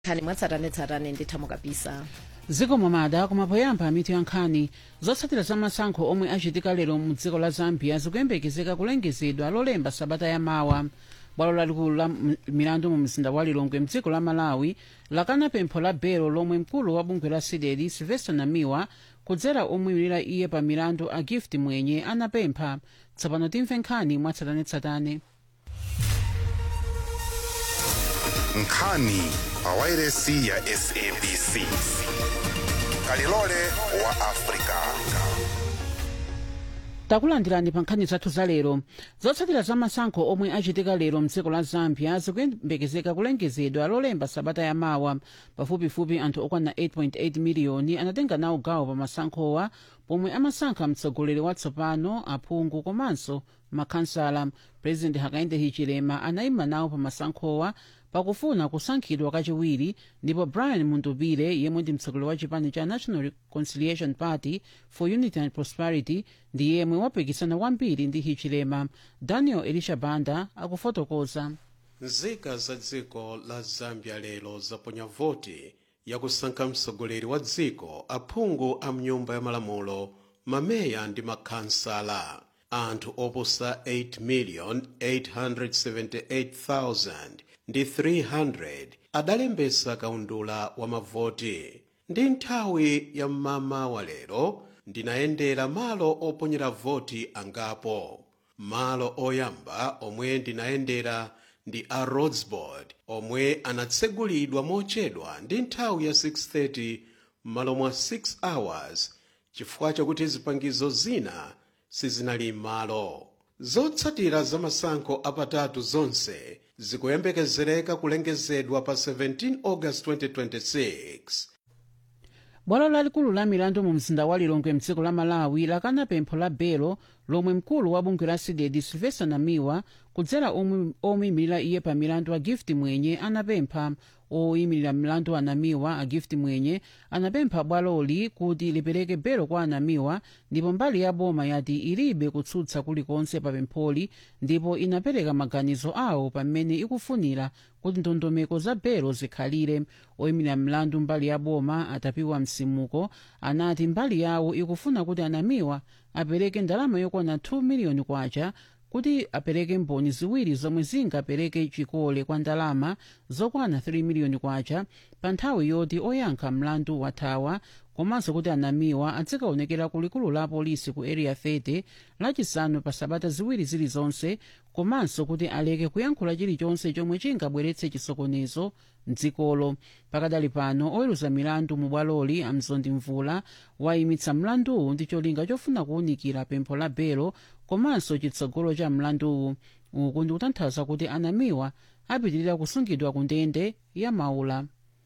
nkhani mwatsatanetsatane ndithamo kabisa zikomo mada koma poyamba mitu ya nkhani zotsatira za masankho omwe achitika lero mu dziko la zambia zikuyembekezeka kulengezedwa lolemba sabata yamawa bwalo lalikulu la m- milandu mu mzinda wa lilongwe mdziko la malawi lakana pempho la belo lomwe mkulu wa bungwe la sideli sylvester namiwa kudzera omwimilira iye pa milandu a gift mwenye anapempha tsopano timve nkhani mwatsatanetsatane nkhani pawairesi ya sabc kalilole wa afrika takulandirani pa nkhani zathu za lero zotsatira za masankho omwe achitika lero mdziko la zambia zikuyembekezeka kulengezedwa lolemba sabata yamawa pafupifupi anthu okwana 8.8 miliyoni anatenga nawo gawo pa masankhowa pomwe amasankha mtsogoleri watsopano aphungu komanso makhansala president hakainde hichilema anayima nawo pa masankhowa pakufuna kusankhidwa kachiwiri ndipo brian mundubile yemwe ndi mtsogoleri wa chipani cha national reconciliation party for unity and prosperity ndi yemwe wapikisana kwambiri ndi hichilema daniel elisha banda akufotokoza nzika za dziko la zambia lero zaponya voti yakusankha mtsogoleri wa dziko aphungu a mnyumba ya malamulo mameya ndi makhansala anthu oposa 8,878,000 ndi 300 adalembesa kaundula wa mavoti ndi nthawi ya mmama wa lero ndinayendera malo oponyera voti angapo malo oyamba omwe ndinayendera ndi a rhodsboard omwe anatsegulidwa mochedwa ndi nthawi ya 6:30 m'malo mwa 6 hours chifukwa chakuti zipangizo zina sizinali m'malo zotsatira za masankho apatatu zonse zikuyembekezereka kulengezedwa pa 17 august 2026 bwalo lalikulu la milandu mu mzinda wa lilongwe mdziko la malawi lakana pempho la belo lomwe mkulu wa bungwe la sidedi sylvester namiwa kudzera omwe- omuyimirira iye pa milandu a gift mwenye anapempha oyimirira milandu anamiwa a gift mwenye anapempha bwaloli kuti lipereke belo kwa anamiwa ndipo mbali ya boma yati ilibe kutsutsa kulikonse pa pempholi ndipo inapereka maganizo awo pamene ikufunira kuti ndondomeko za belo zikhalire oyimirira mlandu mbali ya boma atapiwa msimuko anati mbali yawo ikufuna kuti anamiwa apereke ndalama yokwana 2 miliyoni kwacha kuti apereke mboni ziwiri zomwe zingapereke chikole kwa ndalama zokwana 3 miliyoni kwacha pa nthawi yoti oyankha mlandu wathawa komanso kuti anamiwa azikaonekera ku likulu la polisi ku area 30 lachisanu pa sabata ziwiri zilizonse komanso kuti aleke kuyankhula chilichonse chomwe chingabweretse chisokonezo mdzikolo pakadali pano oweruza milandu mu bwaloli amzondi mvula wayimitsa mlanduwu ndi cholinga chofuna kuwunikira pempho la belo komanso chitsogolo cha mlanduwu uku ndi kutanthauza kuti anamiwa apitirira kusungidwa ku ndende ya maula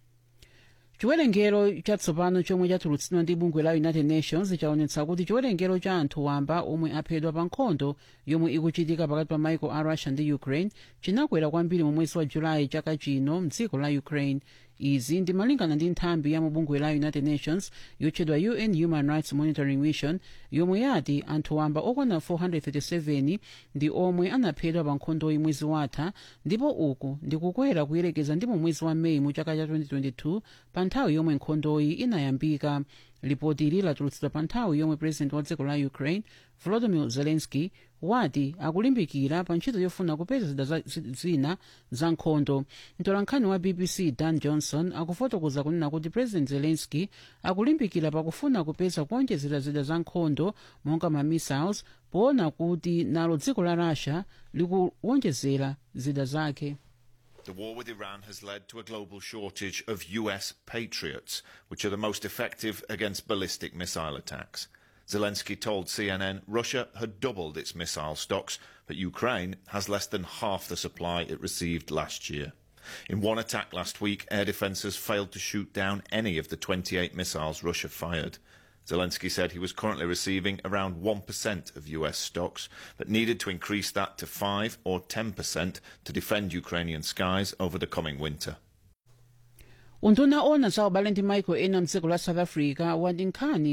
chiwerengero chatsopano chomwe chatulutsidwa ndi bungwe la united nations chaonetsa kuti chiwerengero cha anthu wamba omwe aphedwa pa nkhondo yomwe ikuchitika pakati pa maiko a russia ndi ukraine chinakwera kwambiri mu mwezi wa julayi chaka chino mdziko la ukraine izi ndimalingana ndi nthambi ya mubungwe la united nations yotchedwa un human rights monitoring mission yomwe yati anthu wamba okwana 437 ndi omwe anaphedwa pa nkhondoyi mwezi watha ndipo uku ndikukwera kuyerekeza ndi mu mwezi wa meyi mu chaka cha 2022 pa nthawi yomwe nkhondoyi inayambika lipoti ili latulutsidwa pa nthawi yomwe president wa dziko la ukraine volodymyr zelensky wati akulimbikira pa ntchito yofuna kupeza zida za- zi- zina za nkhondo mtolankhani wa bbc dan johnson akufotokoza kunena kuti president zelensky akulimbikira pakufuna kupeza kuonjezera zida za nkhondo monga ma missiles poona kuti nalo dziko la russia likuwonjezera zida zake The war with Iran has led to a global shortage of US Patriots, which are the most effective against ballistic missile attacks. Zelensky told CNN Russia had doubled its missile stocks, but Ukraine has less than half the supply it received last year. In one attack last week, air defences failed to shoot down any of the 28 missiles Russia fired. Zelensky said he was currently receiving around 1% of US stocks, but needed to increase that to 5 or 10% to defend Ukrainian skies over the coming winter. unduna ona za ubale ndi maiko ena mdziko la south africa wati nkhani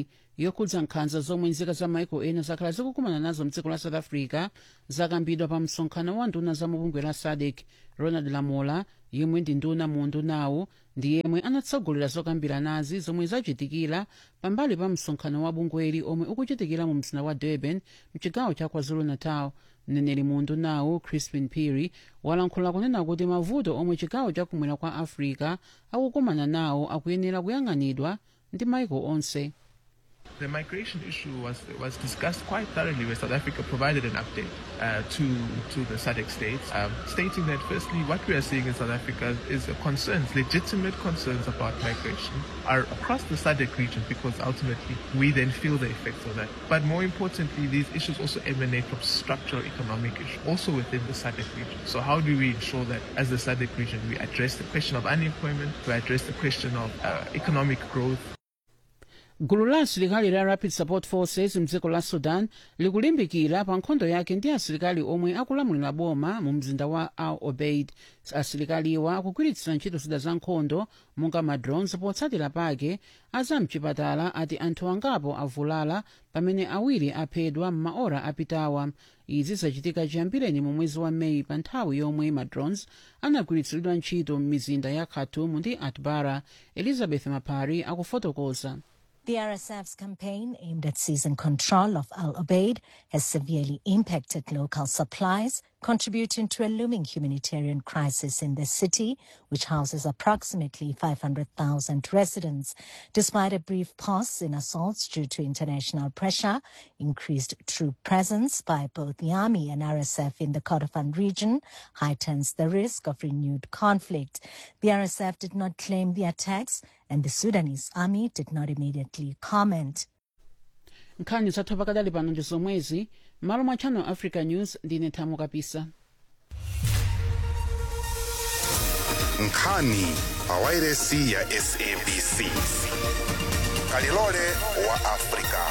yokhudza nkhanza zomwe nzika za maiko ena zakhala zikukumana nazo mdziko la south africa zakambidwa pa msonkhano wa nduna za mubungwe la sadc ronald lamola yemwe ndi nduna mu ndunawu ndi yemwe anatsogolera zokambira nazi zomwe zachitikira pambali pa msonkhano wa bungweli omwe ukuchitikira mu mzinda wa durban mchigawo cha kwazulu-natal mneneri mu ndunawu crispin piri walankhula kunena kuti mavuto omwe chigawo chakumwera kwa africa akukumana nawo akuyenera kuyang'anidwa ndi maiko onse The migration issue was was discussed quite thoroughly, where South Africa provided an update uh, to to the SADC states, um, stating that firstly, what we are seeing in South Africa is a concerns, legitimate concerns about migration, are across the SADC region because ultimately we then feel the effects of that. But more importantly, these issues also emanate from structural economic issues, also within the SADC region. So how do we ensure that as the SADC region we address the question of unemployment, we address the question of uh, economic growth, gulu la asilikali la rapid support forces mdziko la sudan likulimbikira pa nkhondo yake ndi asilikali omwe akulamulira boma mu mzinda wa al obeid asilikaliwa akugwiritsira ntchito zida za nkhondo monga madrones potsatira pake azamchipatala ati anthu angapo avulala pamene awiri aphedwa m'maora apitawa izi zachitika chiyambireni mu mwezi wa meyi pa nthawi yomwe madrones anagwiritsiridwa ntchito m'mizinda ya khartoum ndi atbara elizabeth mapari akufotokoza The RSF's campaign aimed at seizing control of Al Obeid has severely impacted local supplies, contributing to a looming humanitarian crisis in the city, which houses approximately 500,000 residents. Despite a brief pause in assaults due to international pressure, increased troop presence by both the army and RSF in the Kordofan region heightens the risk of renewed conflict. The RSF did not claim the attacks and the Sudanese army did not immediately comment. nkhani zathu pakadali pano ndi zomwezi malo mwa channel africa news ndine thamo kapisa nkhani pa wairesi ya sabc kalilole wa afrika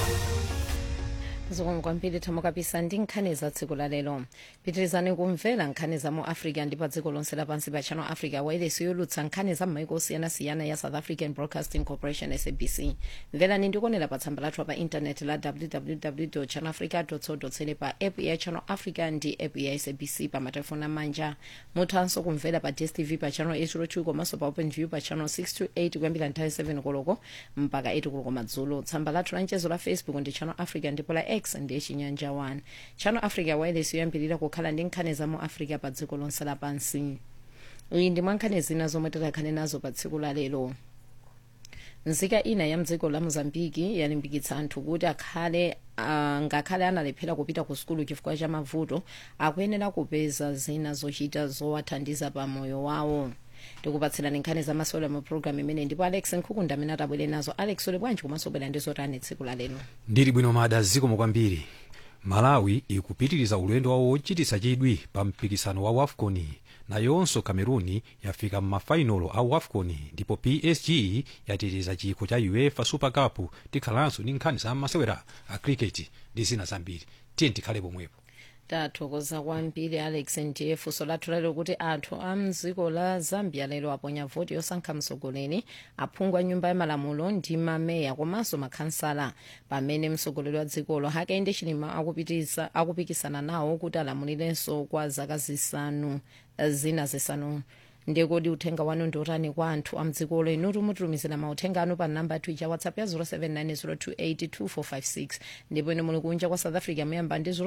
zikomo kwambiri thamo kapisa ndi nkhani za tsiku la lero pitirizani kumvera nkhani za mu africa ndi pa dziko lonse lapansi pa channel africa wairesi yolutsa nkhani za m'maiko osiyanasiyana ya south african broadcasting corporation sabc mverani ndikuonera pa tsamba lathu pa intaneti la www channel africa co pa app ya channel africa ndi app ya sabc pa matelefoni amanja muthanso kumvera pa dstv pa channel 802 komanso pa open view pa channel 628 kuyambira nthawi 7 koloko mpaka 8 koloko madzulo tsamba lathu la mchezo la facebook ndi channel africa ndipo la x ndiye chinyanja 1 channel africa wireless yoyambirira kukhala ndi nkhani za mu africa pa dziko lonse lapansi iyi ndi mwa nkhani zina zomwe tikhale nazo pa tsiku la lero nzika ina ya mdziko la mozambiki yalimbikitsa anthu kuti akhale uh, ngakhale analephera kupita ku sukulu chifukwa cha mavuto akuyenera kupeza zina zochita zowathandiza pa moyo wawo tikupatsirani nkhani zamasewera mu programu imene ndipo alex nkhukunda amene atabwere nazo alex uli bwanji komanso bwera ndi zotani tsiku la lero ndili bwino mada zikomo kwambiri malawi ikupitiriza ulendo wawo wochititsa chidwi pa mpikisano wa wafcon nayonso cameroon yafika m'mafainolo a wafcon ndipo psg yatiriza chikho cha uefa super cup tikhalanso ndi nkhani za masewera a cricket ndi zina zambiri tiye tikhale pomwepo tathokoza kwambiri alex ndiye funso lathu lalero kuti anthu a mdziko la zambia lero aponya voti yosankha mtsogoleri aphungu a nyumba ya malamulo ndi mameya komanso makhansala pamene mtsogoleri wa dzikolo hakainde chilima akupitisa akupikisana nawo kuti alamulirenso kwa zaka zisanu zina zisanu ndekodi uthenga wanu ndi otani kwa anthu a mdzikolo inutu mutumizira mauthenga anu pa namba yathu ija whatsapp ya 0790282456 ndipo ine muli kunja kwa south africa muyamba ndi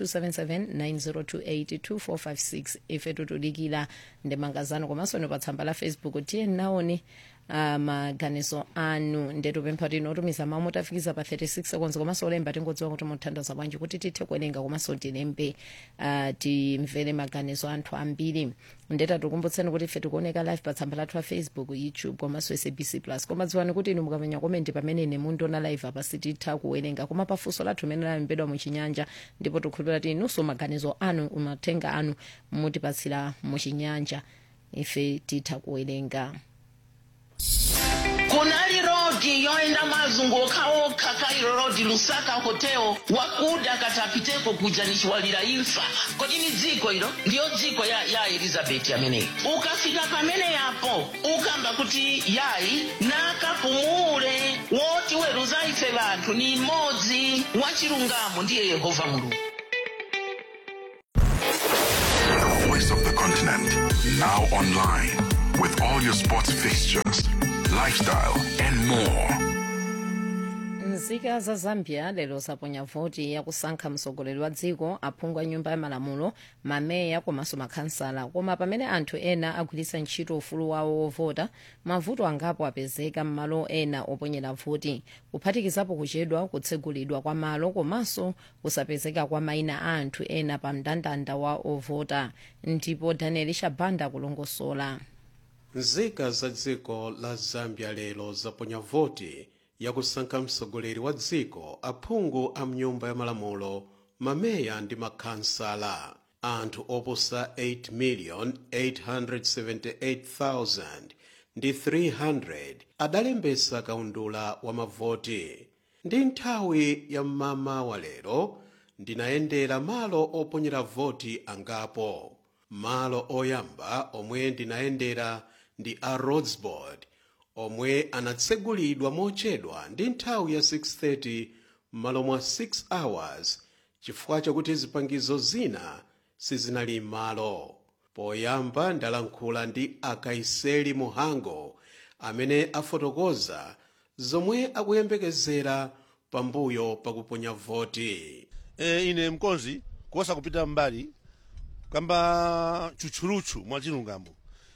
0027790282456 ife tutudikira ndemanga zanu komanso ino pa tsamba la facebook tiye naoni uh, maganizo anu ndetupempha kuti inotumiza mawu motafikiza pa 36 seconds komanso olemba tingodziwa kuti muthandaza bwanji kuti tithe kuwerenga komanso tilembe uh, timvere maganizo anthu ambiri ndeta tikumbutseni kuti ife tikuoneka live pa tsamba lathu la facebook youtube komanso sabc plus koma dziwani kuti inu mukamenya komenti pamene ine mundiona live apa sititha kuwerenga koma pafunso lathu imene lalembedwa muchinyanja ndipo tikhulupira kuti inunso maganizo anu mauthenga anu mutipatsira muchinyanja ife titha kuwerenga kunali rodi yoenda mazunguka okha kairo rodi lusaka hotel wakuda katapiteko kuja nichiwalira imfa kodi ni dziko ilo ndiyo dziko ya, ya elizabeti ameneyi ukafika pamene yapo ukamba kuti yayi nakapumule woti weruza ife ife vanthu ni imodzi wachilungamo ndiye yehova mulungu The voice of the continent. Now online with all your sports fixtures, lifestyle, and more. nzika za zambia lero zaponya voti yakusankha mtsogoleri wa dziko aphungu a nyumba ya malamulo mameya komanso makhansala koma pamene anthu ena agwiritsa ntchito ufulu wawo wovota mavuto angapo apezeka m'malo ena oponyera voti kuphatikizapo kuchedwa kutsegulidwa kwa malo komanso kusapezeka kwa mayina a anthu ena pa mndandanda wa ovota ndipo daniel shabanda kulongosola nzika za dziko la zambia lero zaponya voti yakusankha mtsogoleri wa dziko aphungu a mnyumba ya malamulo mameya ndi makhansala anthu oposa 8,878,000 ndi 300 adalembesa kaundula wa mavoti ndi nthawi ya mmama wa lero ndinayendera malo oponyera voti angapo malo oyamba omwe ndinayendera ndi a rodsboard omwe anatsegulidwa mochedwa ndi nthawi ya 6:30 m'malo mwa 6 hours chifukwa chakuti zipangizo zina sizinali m'malo poyamba ndalankhula ndi akaiseli muhango amene afotokoza zomwe akuyembekezera pambuyo pakuponya voti e, ine mkonzi kuosa kupita mbali kamba tchutchulutchu mwa chilungamo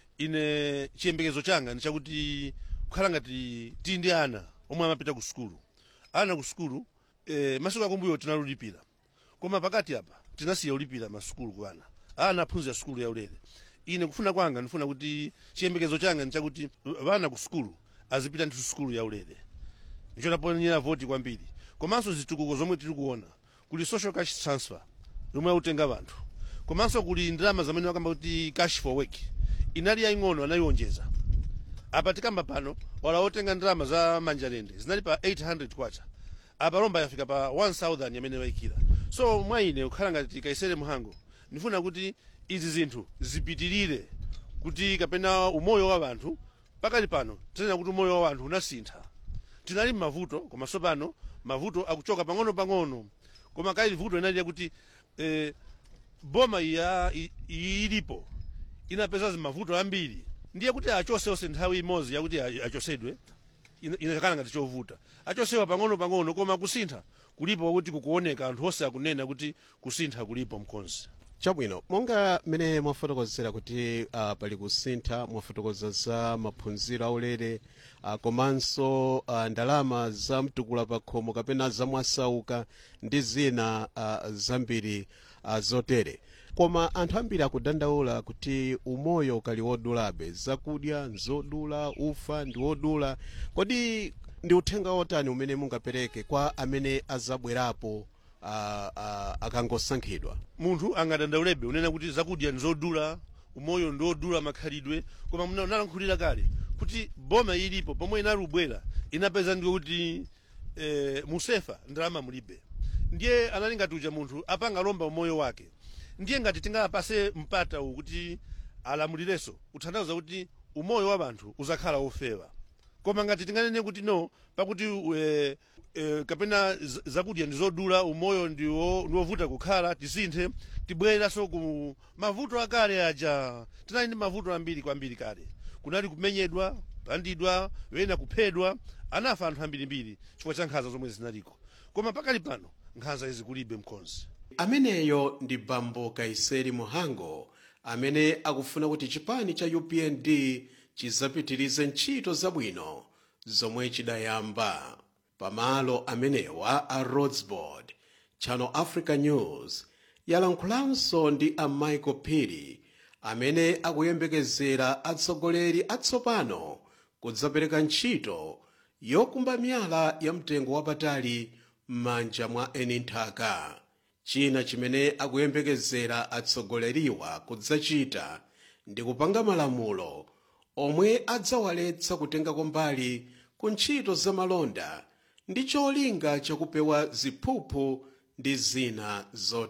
ine chiyembekezo changa ndi chakuti kukhala ngati tili ndi ana omwe amapita ku sukulu ana ku sukulu e, masiku akumbuyo tinalulipira koma pakati apa tinasiya ulipira masukulu ku ana ana aphunzira sukulu yaulere ine kufuna kwanga ndifuna kuti chiyembekezo changa ndi chakuti vana ku sukulu azipita ndithu sukulu yaulere icho naponyera voti kwambiri komanso zitukuko zomwe tiri kuona kuli social cash transfer zomwe akutenga vanthu komanso kuli ndalama zamene wakamba kuti cash for work inali yaying'ono anayiwonjeza apa tikamba pano wala otenga ndalama za manjalende zinali pa 800 kwacha apa lomba yafika pa 1000 yamene wayikira so mwa ine kukhala ngati kaisere muhango ndifuna kuti izi zinthu zipitirire kuti kapena umoyo wa vanthu pakali pano tinena kuti umoyo wa vanthu unasintha tinali mmavuto koma sopano mavuto akuchoka pang'ono pang'ono koma kaili vuto inali yakuti eh, boma iya i- ilipo inapeza zimavuto ambiri ndiye kuti achose onse nthawi imodzi yakuti a- achosedwe ina- inakhala ngati chovuta achosewa pang'ono pang'ono koma kusintha kulipo kuti kukuoneka anthu onse akunena kuti kusintha kulipo mkonzi chabwino monga mmene mwafotokozera kuti uh, pali kusintha mwafotokoza za maphunziro aulere uh, komanso uh, ndalama za mtukula pa khomo kapena zamwasauka ndi zina uh, zambiri uh, zotere koma anthu ambiri akudandaula kuti umoyo ukali wodulabe zakudya nzodula ufa ndi wodula kodi ndi uthenga wotani umene mungapereke kwa amene azabwerapo uh, uh, akangosankhidwa munthu angadandaulebe unena kuti zakudya nzodula umoyo ndiodula makhalidwe koma munalankhulira kale kuti boma ilipo pomwe inali ubwera inapeza ndiwo kuti eh, musefa ndalama mulibe ndiye anali ngati uja munthu apanga lomba umoyo wake ndiye ngati tingapase mpata uwu kuti alamulirenso uthandaza kuti umoyo wa vanthu uzakhala ofewa koma ngati tinganene kuti no pakuti e, e, kapena z- zakudya ndizodula umoyo ndiwo ndiwovuta kukhala tisinthe tibwereranso ku mavuto akale aja tinali ndi mavuto ambiri kwambiri kale kunali kumenyedwa kupandidwa wena kuphedwa anafa anthu ambirimbiri chifukwa cha nkhanza zomwe zinaliko koma pakali pano nkhanza izi kulibe mkonzi ameneyo ndi bambo kaiseri muhango amene akufuna kuti chipani cha upnd chizapitirize ntchito zabwino zomwe chidayamba pamalo amenewa a rodsboard channel africa news yalankhulanso ndi a michael piri amene akuyembekezera atsogoleri atsopano kudzapereka ntchito yokumba miyala ya mtengo wapatali m'manja mwa eni nthaka china chimene akuyembekezera atsogoleriwa kudzachita ndi kupanga malamulo omwe adzawaletsa kutengako mbali ku ntchito zamalonda ndi cholinga chakupewa ziphuphu ndi zina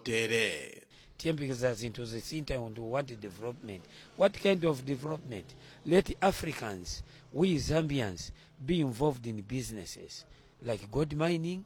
zotere tiyembekeza zinthu zisintha and we want development what kind of development let africans we zambians be involved in businesses like gold mining,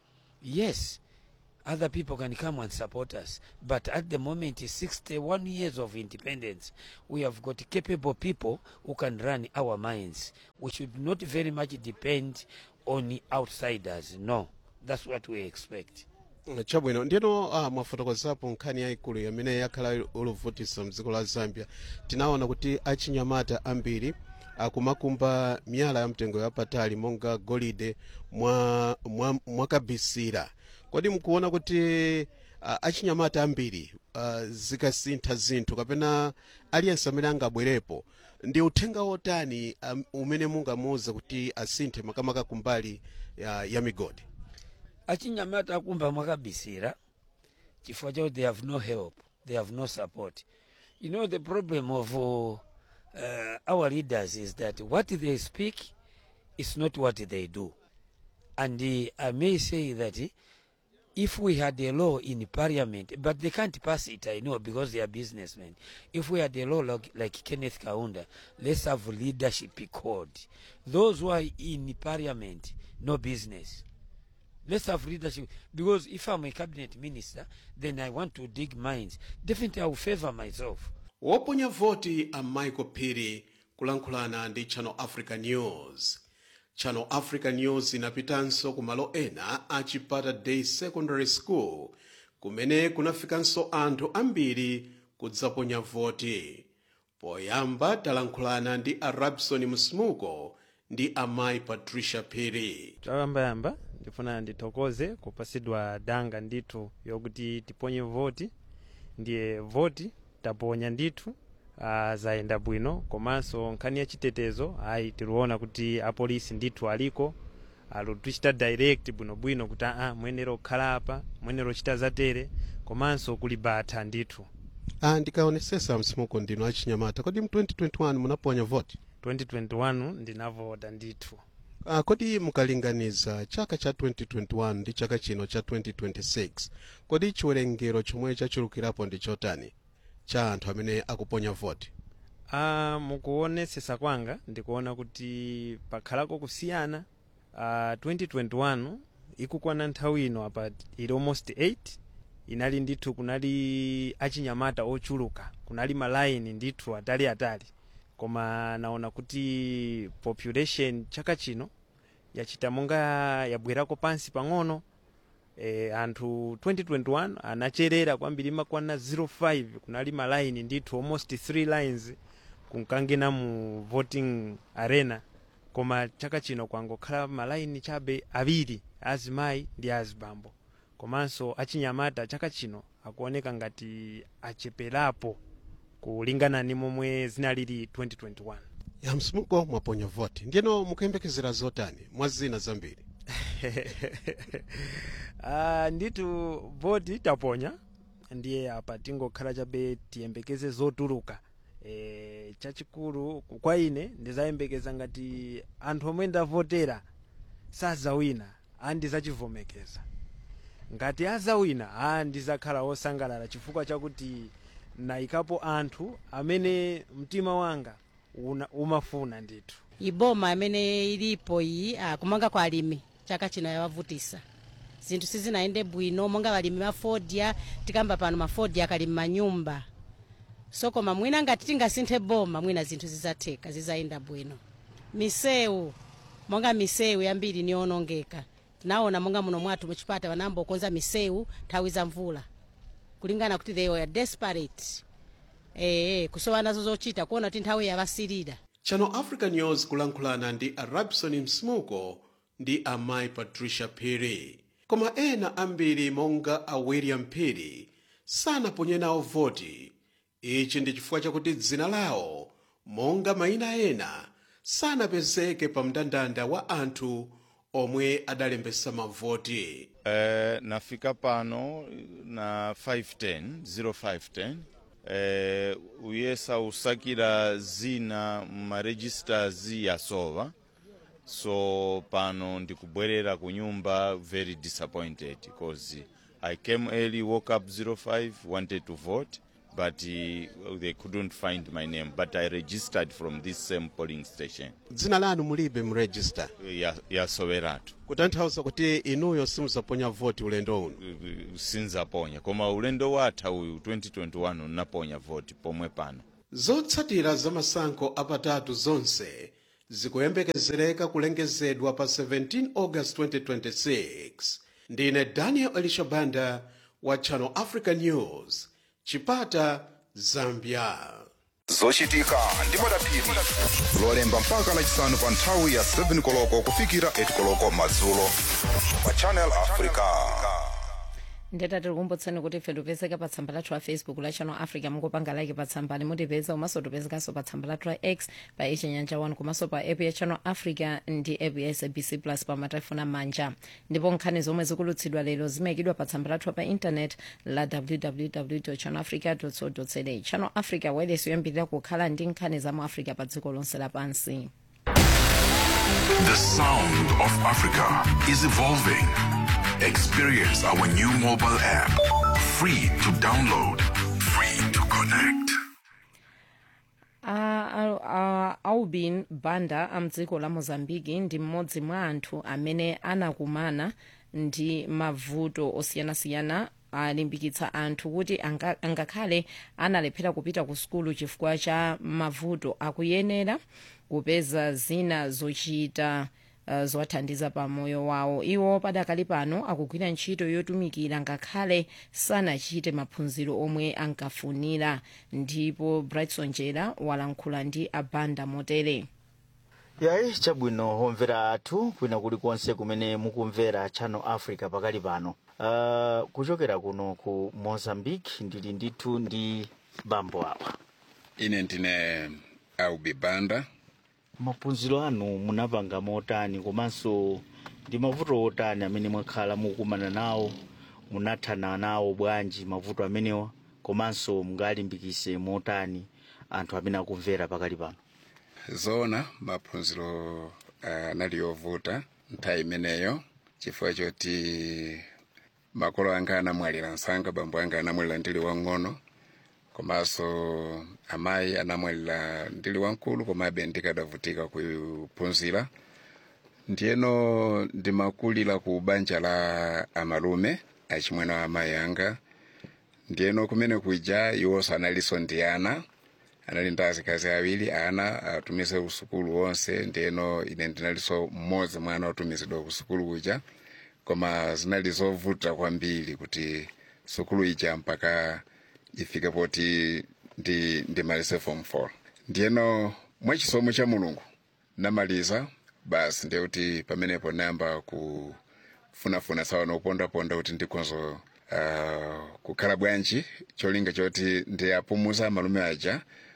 yes, other people can come and support us. But at the moment, 61 years of independence, we have got capable people who can run our mines. We should not very much depend on outsiders. No, that's what we expect. chabwino ndino uh, mwafotokozapo nkhani yayikulu imene yakhala oluvutisa mdziko la zambia tinaona kuti achinyamata ambiri akumakumba miyala ya mtengo yapatali monga golide mwa, mwa, mwakabisira kodi mkuona kuti uh, achinyamata ambiri uh, zikasintha zinthu kapena aliyense amene angabwerepo ndi uthenga wotani um, umene mungamuwuze kuti asinthe makamaka kumbali ya, ya migodi achinyamata akumba mwakabisira chifukwa chakuti they have no help they have no support you know the problem of uh, our leaders is that what they speak is not what they do and uh, i may say that uh, if we had a law in parliament but they can't pass it i know because they are businessmen if we had a law like, like kenneth kaunda let's have leadership code those who are in parliament no business let's have leadership because if i'm a cabinet minister then i want to dig mines definitely i will favor myself woponya voti a michael phiri kulankhulana ndi channel africa news channel africa news inapitanso ku malo ena a chipata day secondary school kumene kunafikanso anthu ambiri kudzaponya voti poyamba talankhulana ndi a rabson msmuko ndi amayi patricia phiri choyambayamba ndifuna ndithokoze kupasidwa danga ndithu yokuti tiponye voti ndiye voti taponya ndithu uh, zayenda bwino komanso nkhani ya chitetezo ayi tikuona kuti apolisi ndithu aliko alutichita direct bwinobwino kuti aa muyenera kukhala apa muyenera kuchita zatere komanso kuli bata ndithu ah, ndikaonesesa msimuko ndino achinyamata kodi mu 2021 munaponya voti 2021 ndinavota ndithu uh, kodi mukalinganiza chaka cha 2021 ndi chaka chino cha 2026 kodi chiwerengero chomwe chachulukirapo ndi chotani cha anthu amene akuponya voti uh, mukuonesesa kwanga ndikuona kuti pakhalako kusiyana uh, 2021 ikukwana nthawi ino apa ili almost 8 inali ndithu kunali achinyamata ochuluka kunali malaini ndithu atali atali koma naona kuti population chaka chino yachita monga yabwerako pansi pang'ono e, anthu 2021 anacherera kwambiri makwana 05 kunali malaini ndithu almost 3 lines kunkangena mu voting arena koma chaka chino kwangokhala malaini chabe awiri azimayi ndi azibambo komanso achinyamata chaka chino akuoneka ngati acheperapo kulingana ni momwe zinalili 2021 ya msimuko mwaponya voti ndiyeno mukuyembekezera zotani mwa zina zambiri uh, ndithu voti taponya ndiye apa tingokhala chabe tiyembekeze zotuluka e, chachikulu kwa ine ndizayembekeza ngati anthu omwe ndavotera sazawina andizachivomekeza ngati azawina a ndizakhala wosangalala chifukwa chakuti nayikapo anthu amene mtima wanga una, umafuna ndithu iboma amene ilipo iyi ah, kumanga kwa alimi chaka chino yawavutisa zinthu sizinayende bwino monga balimi mafodya tikamba pano mafodya akali mmanyumba so koma mwina ngati tingasinthe boma mwina zinthu zizatheka zizayenda bwino misewu monga misewu yambiri niyonongeka tinaona monga muno mwathu muchipata wanamba ukonza misewu nthawi za mvula kulingana kuti they were desperate eh kusowa nazo zochita kuona kuti nthawi yavasilira channel africa news kulankhulana ndi a rabson msmuko ndi amayi patricia phiri koma ena ambiri monga a william phiri sanaponye nawo voti ichi ndi chifukwa chakuti dzina lawo monga mayina ena sanapezeke pa mndandanda wa anthu omwe adalembesa mavoti Uh, nafika pano na 510 0510 uh, uyesa usakira zina mumaregisters yasowa so pano ndikubwerera ku nyumba very disappointed because i came early woke up 05 wanted to vote but uh, they couldn't find my name but i registered from this same polling station dzina lanu mulibe mu register ya, ya soweratu kutanthauza kuti inuyo simuzaponya voti ulendo uno sinzaponya koma ulendo watha uyu 2021 unaponya voti pomwe pano zotsatira za masankho apatatu zonse zikuyembekezereka kulengezedwa pa 17 august 2026 ndine daniel elishabanda wa channel africa news chipata zambia zochitika ndi madapiri lolemba mpaka lachisanu pa nthawi ya 7 koloko kufikira 8 koloko madzulo pa channel africa ndeta tikukumbutseni kuti ife tipezeka pa tsamba lathu la facebook la channel africa mungopanga like pa tsambali mutipeza komanso tipezekanso pa tsamba lathu la x pa ichinyanja 1 komanso pa app ya channel africa ndi app ya sabc plus pa matelefoni amanja ndipo nkhani zomwe zikulutsidwa lero zimayikidwa pa tsamba lathu pa intanet la www channel africa co za channel africa wireless yoyambirira kukhala ndi nkhani za mu africa pa dziko lonse lapansi The sound of Africa is evolving. Experience our new mobile app. Free to download, free to connect. uh, aubin banda amdziko la mozambiki ndi mmodzi mwa anthu amene anakumana ndi mavuto osiyanasiyana alimbikitsa anthu kuti anga- angakhale analephera kupita ku sukulu chifukwa cha mavuto akuyenera kupeza zina zochita uh, zowathandiza pa moyo wawo iwo padakali pano akugwira ntchito yotumikira ngakhale sanachite maphunziro omwe ankafunira ndipo brightson jera walankhula ndi abanda motere yayi chabwino homvera athu kwina kulikonse kumene mukumvera channel africa pakali pano uh, kuchokera kuno ku mozambique ndili ndithu ndi bambo awa ine ndine aubi banda maphunziro anu munapanga motani komanso ndi mavuto otani amene mwakhala mukumana nawo munathana nawo bwanji mavuto amenewa komanso mungalimbikise motani anthu amene akumvera pakali pano zoona maphunziro anali ovuta nthawi imeneyo chifukwa choti makolo anga anamwalira msanga bambo anga anamwalira ndili wang'ono komanso amayi anamwalira ndili wamkulu komabe ndikadavutika kuphunzira ndiyeno ndimakulira ku banja la amalume achimwene wa amayi anga ndiyeno kumene kuja iwonso analinso ndi ana anali ndi azikazi awiri ana atumize kusukulu wonse ndiyeno ine ndinalinso mmodzi mwana otumizidwa kusukulu kuja koma zinali zovuta kwambiri kuti sukulu ija mpaka ifike poti ndi ndimalize form 4 ndiyeno mwachisomo cha mulungu namaliza basi ndiye kuti pamenepo nayamba kufunafuna sawa nopondaponda kuti ndikonzo uh, kukhala bwanji cholinga choti ndiyapumuza malume aja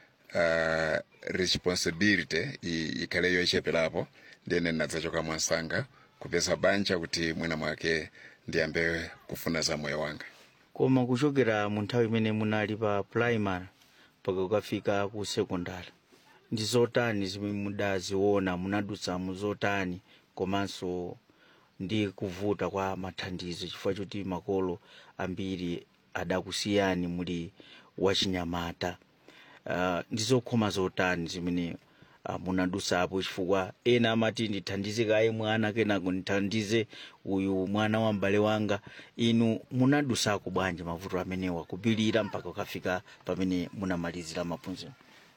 uh, responsibility i- ikhale yocheperapo ndiyene nadzachoka mwansanga kupeza banja kuti mwina mwake ndiyambe kufuna za moyo wanga koma kuchokera mu nthawi imene munali pa primary mpaka kukafika ku sekondari ndi zotani zimene mudaziona munadutsa mu zotani komanso ndi kuvuta kwa mathandizo chifukwa choti makolo ambiri adakusiyani muli wachinyamata uh, ndi zokhoma zotani zimene uh, munadutsapo chifukwa ena amati ndithandize kaye mwana kenako ndithandize uyu mwana wa m'bale wanga inu munadutsako bwanji mavuto amenewa kupilira mpaka ukafika pamene munamalizira maphunziro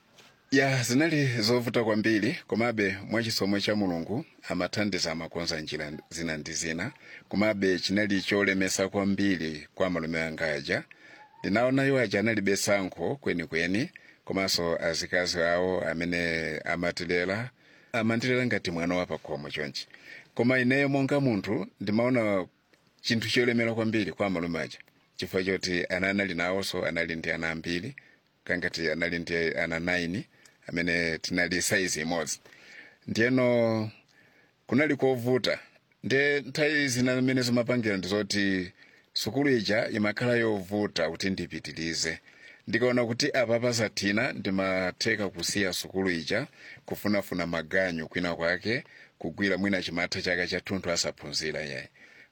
ya zinali zovuta kwambiri komabe mwachisomo cha mulungu amathandiza amakonza njira zina ndi zina komabe chinali cholemesa kwambiri kwa malume anga aja ndinaona iwo aja analibe sankho kwenikweni komanso azikazi awo amene amatilera amantilera ngati mwana wa pakhomo chonchi koma ineyo monga munthu ndimaona chinthu cholemera kwambiri kwa malume aja chifukwa choti ana anali nawonso anali ndi ana ambiri kangati anali ndi ana 9 amene tinali saizi imodzi ndiyeno kunali kovuta nde nthawi zina zimene zimapangira ndizoti sukulu ija imakhala yovuta kuti ndipitilize ndikaona kuti apa pasathina ndimatheka kusiya sukulu ija kufunafuna maganyu kwina kwake kugwira mwina chimatha chake chathunthu asaphunzira yayi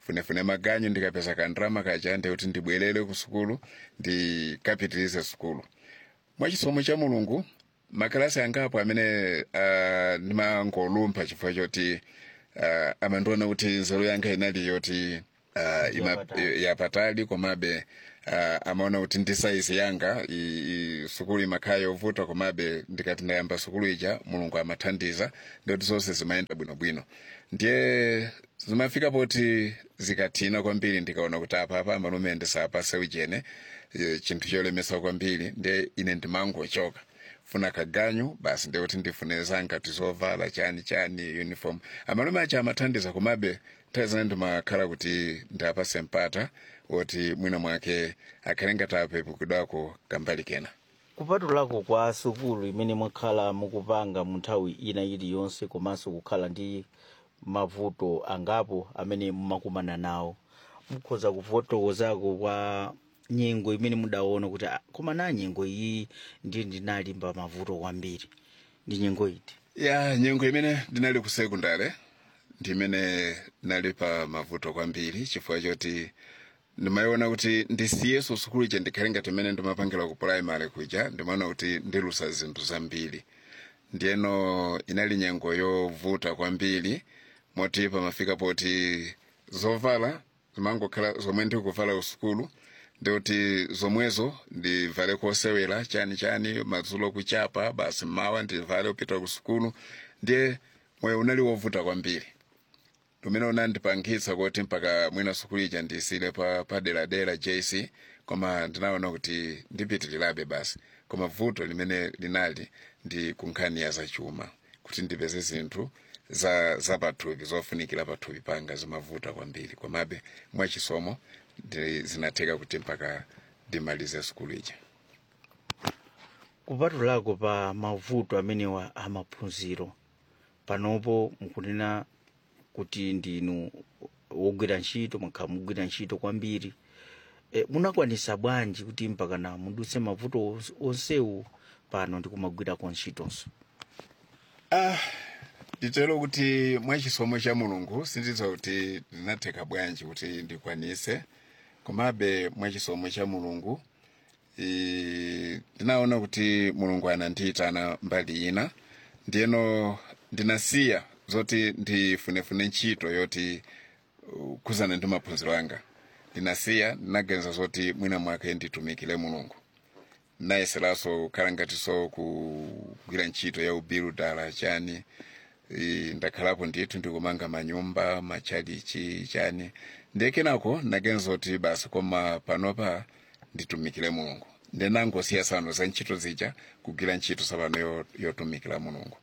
funefune maganyu ndikapeza kandrama kacha ndiye kuti ndibwerere ku sukulu ndikapitirize sukulu mwachisomo cha mulungu makalasi angapo amene uh, ndimangolumpha chifukwa choti uh, amandiona kuti nzeru yanga inali yoti uh, ima, yapatali komabe uh, amaona kuti ndi saizi yanga i, i, sukulu imakhala yovuta komabe ndikati ndayamba sukulu ija mulungu amathandiza ndikuti zonse zimayenda bwinobwino ndiye zimafika poti zikathina kwambiri ndikaona kuti apapa amalume ndisapase ujene eh, chinthu cholemesa kwambiri ndiye ine ndimangochoka funa kaganyu basi ndikuti ndifune zanga tizovala chani chani uniform amalume acha amathandiza komabe nthawi zina ndimakhala kuti ndapase mpata woti mwina mwake akhale ngati apepukidwako kambali kena kupatulako kwa sukulu imene mwakhala mukupanga mu nthawi ina iliyonse komanso kukhala ndi mavuto angapo amene mumakumana nawo mukhoza kufotokozako kwa nyengo imene mudaona kuti "Ah, koma na nyengo iyi ndi ndinalimba mavuto kwambiri ndi nyengo iti ya nyengo imene ndinali ku sekondare ndi imene ndinali pa mavuto kwambiri chifukwa choti ndimayiona kuti ndisiyeso sukulu ija ndikhale ngati imene ndimapangira ku primary kuja ndimaona kuti ndilusa zinthu zambiri ndiyeno inali nyengo yovuta kwambiri moti pamafika poti zovala zimangokhala zomwe ndikuvala ku sukulu ndikuti zomwezo ndivale kosewera chani chani madzulo kuchapa basi mawa ndivale kupita ku sukulu ndiye moyo unali wovuta kwambiri lumene unandipangitsa kuti mpaka mwina sukulu ija ndisile pa paderadera jc koma ndinaona kuti ndipitirirabe basi koma vuto limene linali ndi kunkhani ya zachuma kuti ndipeze zinthu za za pathupi zofunikira pathupi panga zimavuta kwambiri komabe mwachisomo ndi- zinatheka kuti mpaka ndimalize sukulu ija kupatulako pa mavuto amenewa amaphunziro panopo mukunena kuti ndinu wogwira ntchito mwakhala mugwira ntchito kwambiri e, munakwanisa bwanji kuti mpakana mudutse mavuto ons- onsewu pano ndikumagwirako ntchitonso ah nditero kuti mwachisomo cha mulungu sindidziwa kuti ndinatheka bwanji kuti ndikwanise komabe mwachisomo cha mulungu i- ndinaona kuti mulungu anandiyitana mbali ina ndiyeno ndinasiya zoti ndifunefune ntchito yoti uh, kuzana ndi maphunziro anga ndinasiya ndinaganiza zoti mwina mwake nditumikire mulungu nayeseranso kukhala ngatinso kugwira ntchito ya ubiru dala chani I, ndakhalapo ndithu ndikumanga manyumba machalichi chani ndiye kenako ndaganiza kuti basi koma panopa nditumikire mulungu ndinangosiya sano za ntchito zija kugwira ntchito sapano yo- yotumikira mulungu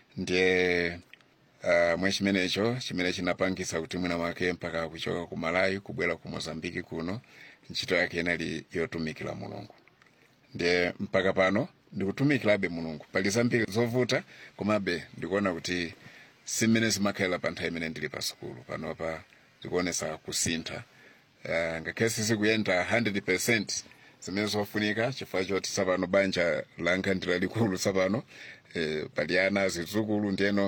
ndiye uh, mwe chimenecho chimene chinapangisa kuti mwina mwake mpaka kuchoka ku malawi kubwera ku mozambiki kuno ntchito yake inali yotumikira mulungu ndiye mpaka pano ndikutumikirabe mulungu pali zambiri zovuta komabe ndikuona kuti simene zimakhalira pa nthawi imene ndili pa sukulu panopa ndikuonesa kusintha uh, ngakhale sizikuyenda 100 zimene zofunika chifukwa choti sapano banja langa ndi lalikulu sapano eh, pali ana zidzukulu ndiyeno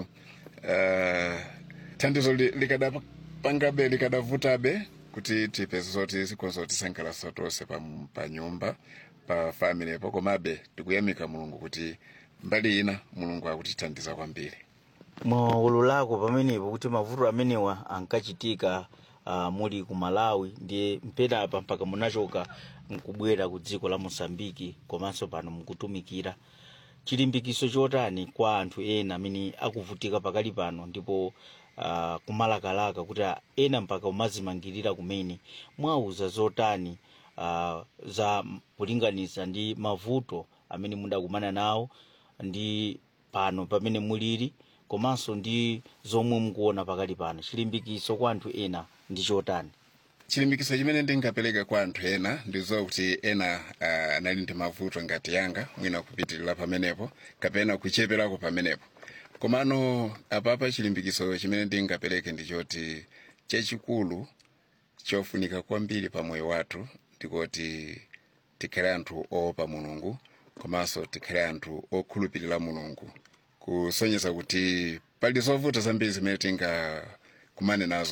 uh, thandizo li- likadapangabe likadavutabe kuti tipeze zoti zikhoza kutisangalatsa tonse pa, pa nyumba pa family po komabe tikuyamika mulungu kuti mbali ina mulungu akutithandiza kwambiri mwaululako pamenepo kuti mavuto amenewa ankachitika uh, muli ku malawi ndiye mpenapa mpaka munachoka mkubwera ku dziko la mosambiki komanso pano mukutumikira chilimbikiso chotani kwa anthu ena amene akuvutika pakali pano ndipo uh, kumalakalaka kuti ah, ena mpaka umazimangirira kumene mwauza zotani uh, za kulinganiza ndi mavuto amene mudakumana nawo ndi pano pamene mulili komanso ndi zomwe mukuona pakali pano chilimbikiso kwa anthu ena ndi chotani chilimbikiso chimene ndingapereka kwa anthu ena ndizowa kuti ena uh, anali ndi mavuto ngati yanga mwina kupitirira pamenepo kapena kucheperako pamenepo komano apapa chilimbikiso chimene ndingapereke ndichoti chachikulu chofunika kwambiri pa moyo wathu ndikoti tikhale anthu oopa mulungu komanso tikhale anthu okhulupirira mulungu kusonyeza kuti pali zovuta zambiri zimene tingakumane nazo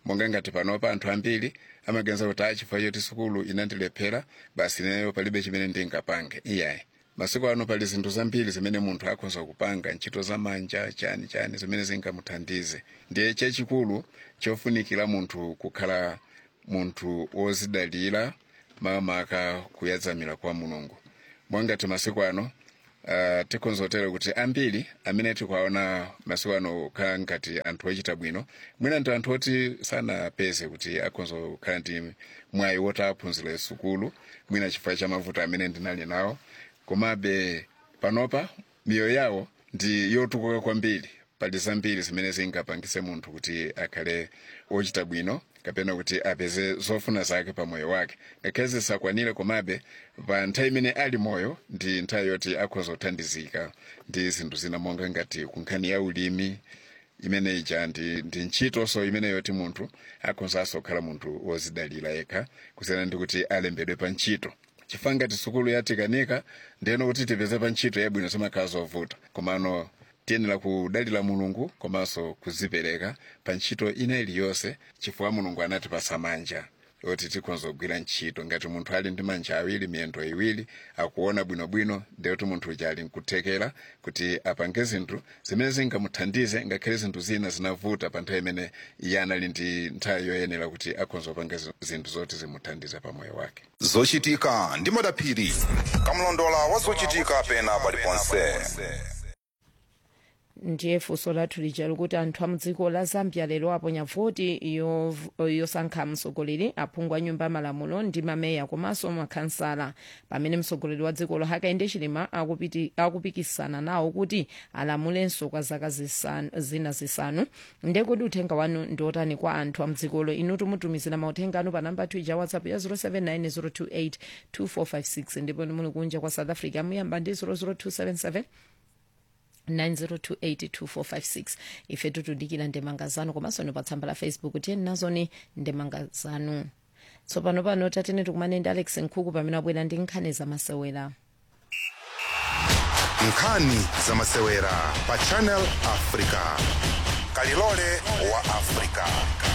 monga ngati panopa anthu ambiri amaganiza kuti a chifukwa choti sukulu inandilephera basi ineyo palibe chimene ndingapange iyayi masiku ano pali zinthu zambiri zimene munthu akhoza kupanga ntchito za manja chani chani zimene zingamuthandize ndiye chachikulu chofunikira munthu kukhala munthu wozidalira makamaka kuyadzamira kwa mulungu mwangati masiku ano uh, tikonzotera kuti ambiri amene tikuwaona masiku ano kukhala ngati anthu ochita bwino mwina ndi anthu oti sanapeze kuti akonza kukhala ndi mwayi woti aphunzire sukulu mwina chifukwa cha mavuto amene ndinali nawo komabe panopa miyoyo yawo ndi yotukuka kwambiri pali zambiri zimene zingapangise munthu kuti akhale ochita bwino kapena kuti apeze zofuna zake pa moyo wake ngakhale zisakwanire komabe pa nthawi imene ali moyo ndi nthawi yoti akhoza kuthandizika ndi zinthu zina monga ngati kunkhani ya ulimi imene ija ndi, ndi ntchitonso imene yoti munthu akhozanso kukhala munthu wozidalira yekha kusiyana ndi kuti alembedwe pa ntchito chifukwa ngati sukulu yatikanika ndiyeno kuti tipeze pa ntchito yabwino zimakhala zovuta komano tiyenera kudalira mulungu komanso kuzipereka pa ntchito ina iliyonse chifukwa mulungu anatipasa manja oti tikhonza kugwira ntchito ngati munthu ali ndi manja awiri miyendo iwiri akuona bwinobwino ndiyoti munthu uja ali nkuthekera kuti apange zinthu zimene zingamuthandize ngakhale zinthu zina zinavuta pa nthawi imene iye anali ndi nthawi yoyenera kuti akhonza kupanga zinthu zoti zimuthandize pa moyo wake zochitika ndi madaphiri kamlondola wa zochitika pena paliponse ndiye funso lathu lija likuti anthu a mdziko la zambia lero aponya voti yov- yosankha mtsogoleri aphungu a nyumba yamalamulo ndi mameya komanso makhansala pamene mtsogoleri wa dzikolo hakainde chilima akupiti- akupikisana nawo kuti alamulenso kwa zaka zisanu- zina zisanu ndiye kuti uthenga wanu ndi otani kwa anthu a mdzikolo inu tumutumizira mauthenga anu pa namba twitter whatsapp ya 079 028 ndipo muli kunja kwa south africa muyamba ndi 00277 90282456 ife tutudikira ndemanga zanu komanso ni pa tsamba la facebook tiyeni nazoni ndemanga zanu tsopano pano tatene tikumane ndi alex nkhuku pamene abwera ndi nkhani zamasewera nkhani zamasewera pa channel africa kalilole wa africa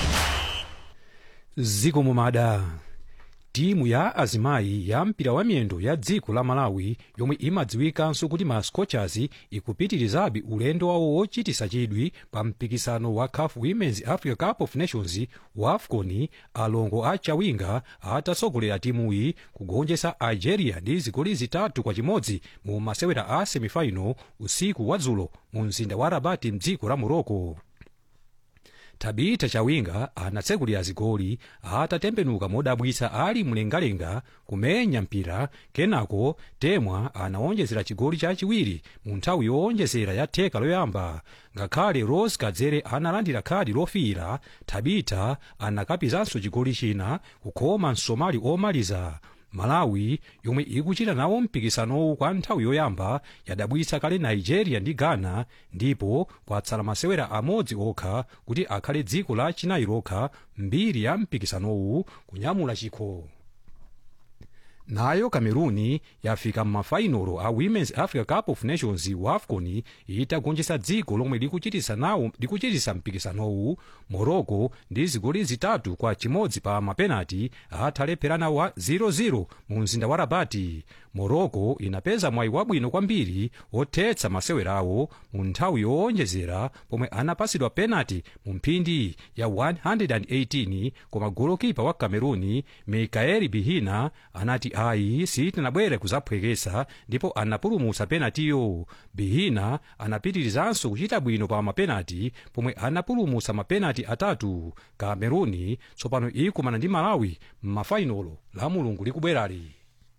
ziko mumada timu ya azimayi ya mpira wa miyendo ya dziko la malawi yomwe imadziwikanso kuti ma scorchers ikupitirizabe ulendo wawo wochitisa chidwi pa mpikisano wa caf women's africa cup of nations wa afcon alongo a chawinga atatsogolera timuyi kugonjetsa algeria ndi zigoli zitatu kwa chimodzi mu masewera a semifinal usiku wa dzulo mu mzinda wa rabati mdziko la morocco tabita chawinga anatsekulira zigoli atatembenuka modabwitsa ali mlengalenga kumenya mpira kenako temwa anawonjezera chigoli chachiwiri mu nthawi yowonjezera ya theka loyamba ngakhale rose kadzere analandira khadi lofiira tabita anakapizanso chigoli china kukhoma msomali omaliza malawi yomwe ikuchita nawo mpikisanowu kwa nthawi yoyamba yadabwitsa kale nigeria ndi ghana ndipo kwatsala masewera amodzi okha kuti akhale dziko la chinayi lokha mbiri ya mpikisanowu kunyamula chikho nayo cameruni yafika m'mafainolo a women's africa cup of nations wa afcon itagonjetsa dziko lomwe likuchitisa nawo likuchitisa mpikisanowu morocco ndi zigoli zitatu kwa chimodzi pa mapenati atalepherana wa 0-0 mu mzinda wa rabati morocco inapeza mwayi wabwino kwambiri othetsa masewerawo mu nthawi yowonjezera pomwe anapasidwa penati mu mphindi ya 118 koma golokipa wa cameruni mikaeli bihina anati ayi sitinabwere kuzaphwekesa ndipo anapulumutsa penatiyo bihina anapitirizanso kuchita bwino pa mapenati pomwe anapulumutsa mapenati atatu cameruni tsopano ikumana ndi malawi m'mafainolo la mulungu likubwerali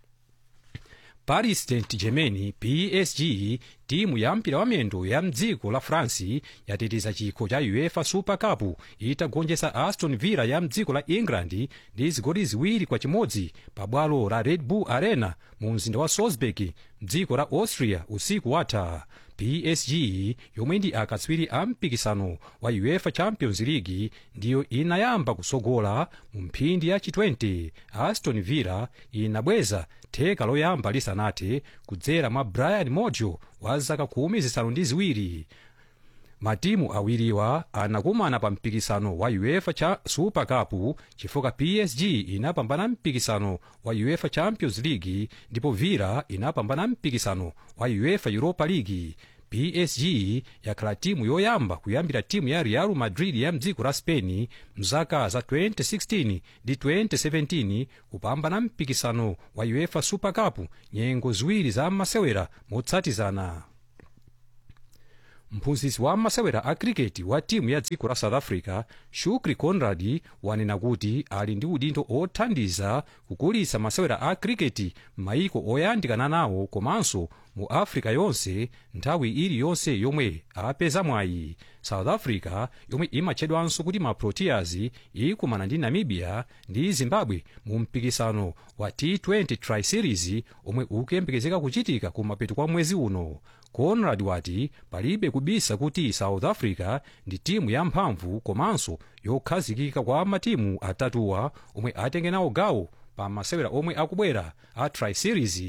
paris saint germain psg timu ya mpira wa miyendo ya mdziko la france yateteza chikho cha uefa super cup itagonjetsa aston villa ya mdziko la england ndi zigoli ziwiri kwa chimodzi pa bwalo la red bull arena mu mzinda wa salzburg mdziko la austria usiku watha psg yomwe ndi akatswiri a mpikisano wa uefa champions league ndiyo inayamba kusogola mu mphindi ya chi-20 aston villa inabweza theka loyamba lisanathe kudzera mwa brian mojo wa zaka khumi zisanu ndi ziwiri matimu awiriwa anakumana pa mpikisano wa uefa cha super cup chifukwa psg inapambana mpikisano wa uefa champions league ndipo villa inapambana mpikisano wa uefa europa league psg yakhala timu yoyamba kuyambira timu ya real madrid ya mdziko la spain mzaka za 2016 ndi 2017 kupambana mpikisano wa uefa super cup nyengo ziwiri za masewera motsatizana mphunzitsi wa masewera a kriketi wa timu ya dziko la south africa shukri conrad wanena kuti ali ndi udindo othandiza kukulitsa masewera a kriketi m'mayiko oyandikana nawo komanso mu africa yonse nthawi iliyonse yomwe apeza mwayi south africa yomwe imatchedwanso kuti ma proteas ikumana ndi namibia ndi zimbabwe mu mpikisano wa t20 tri-series omwe ukuyembekezeka kuchitika kumapeto kwa mwezi uno conrad wati palibe kubisa kuti south africa ndi timu yamphamvu komanso yokhazikika kwa matimu atatuwa omwe atenge nawo gawo pa masewera omwe akubwera a tri-series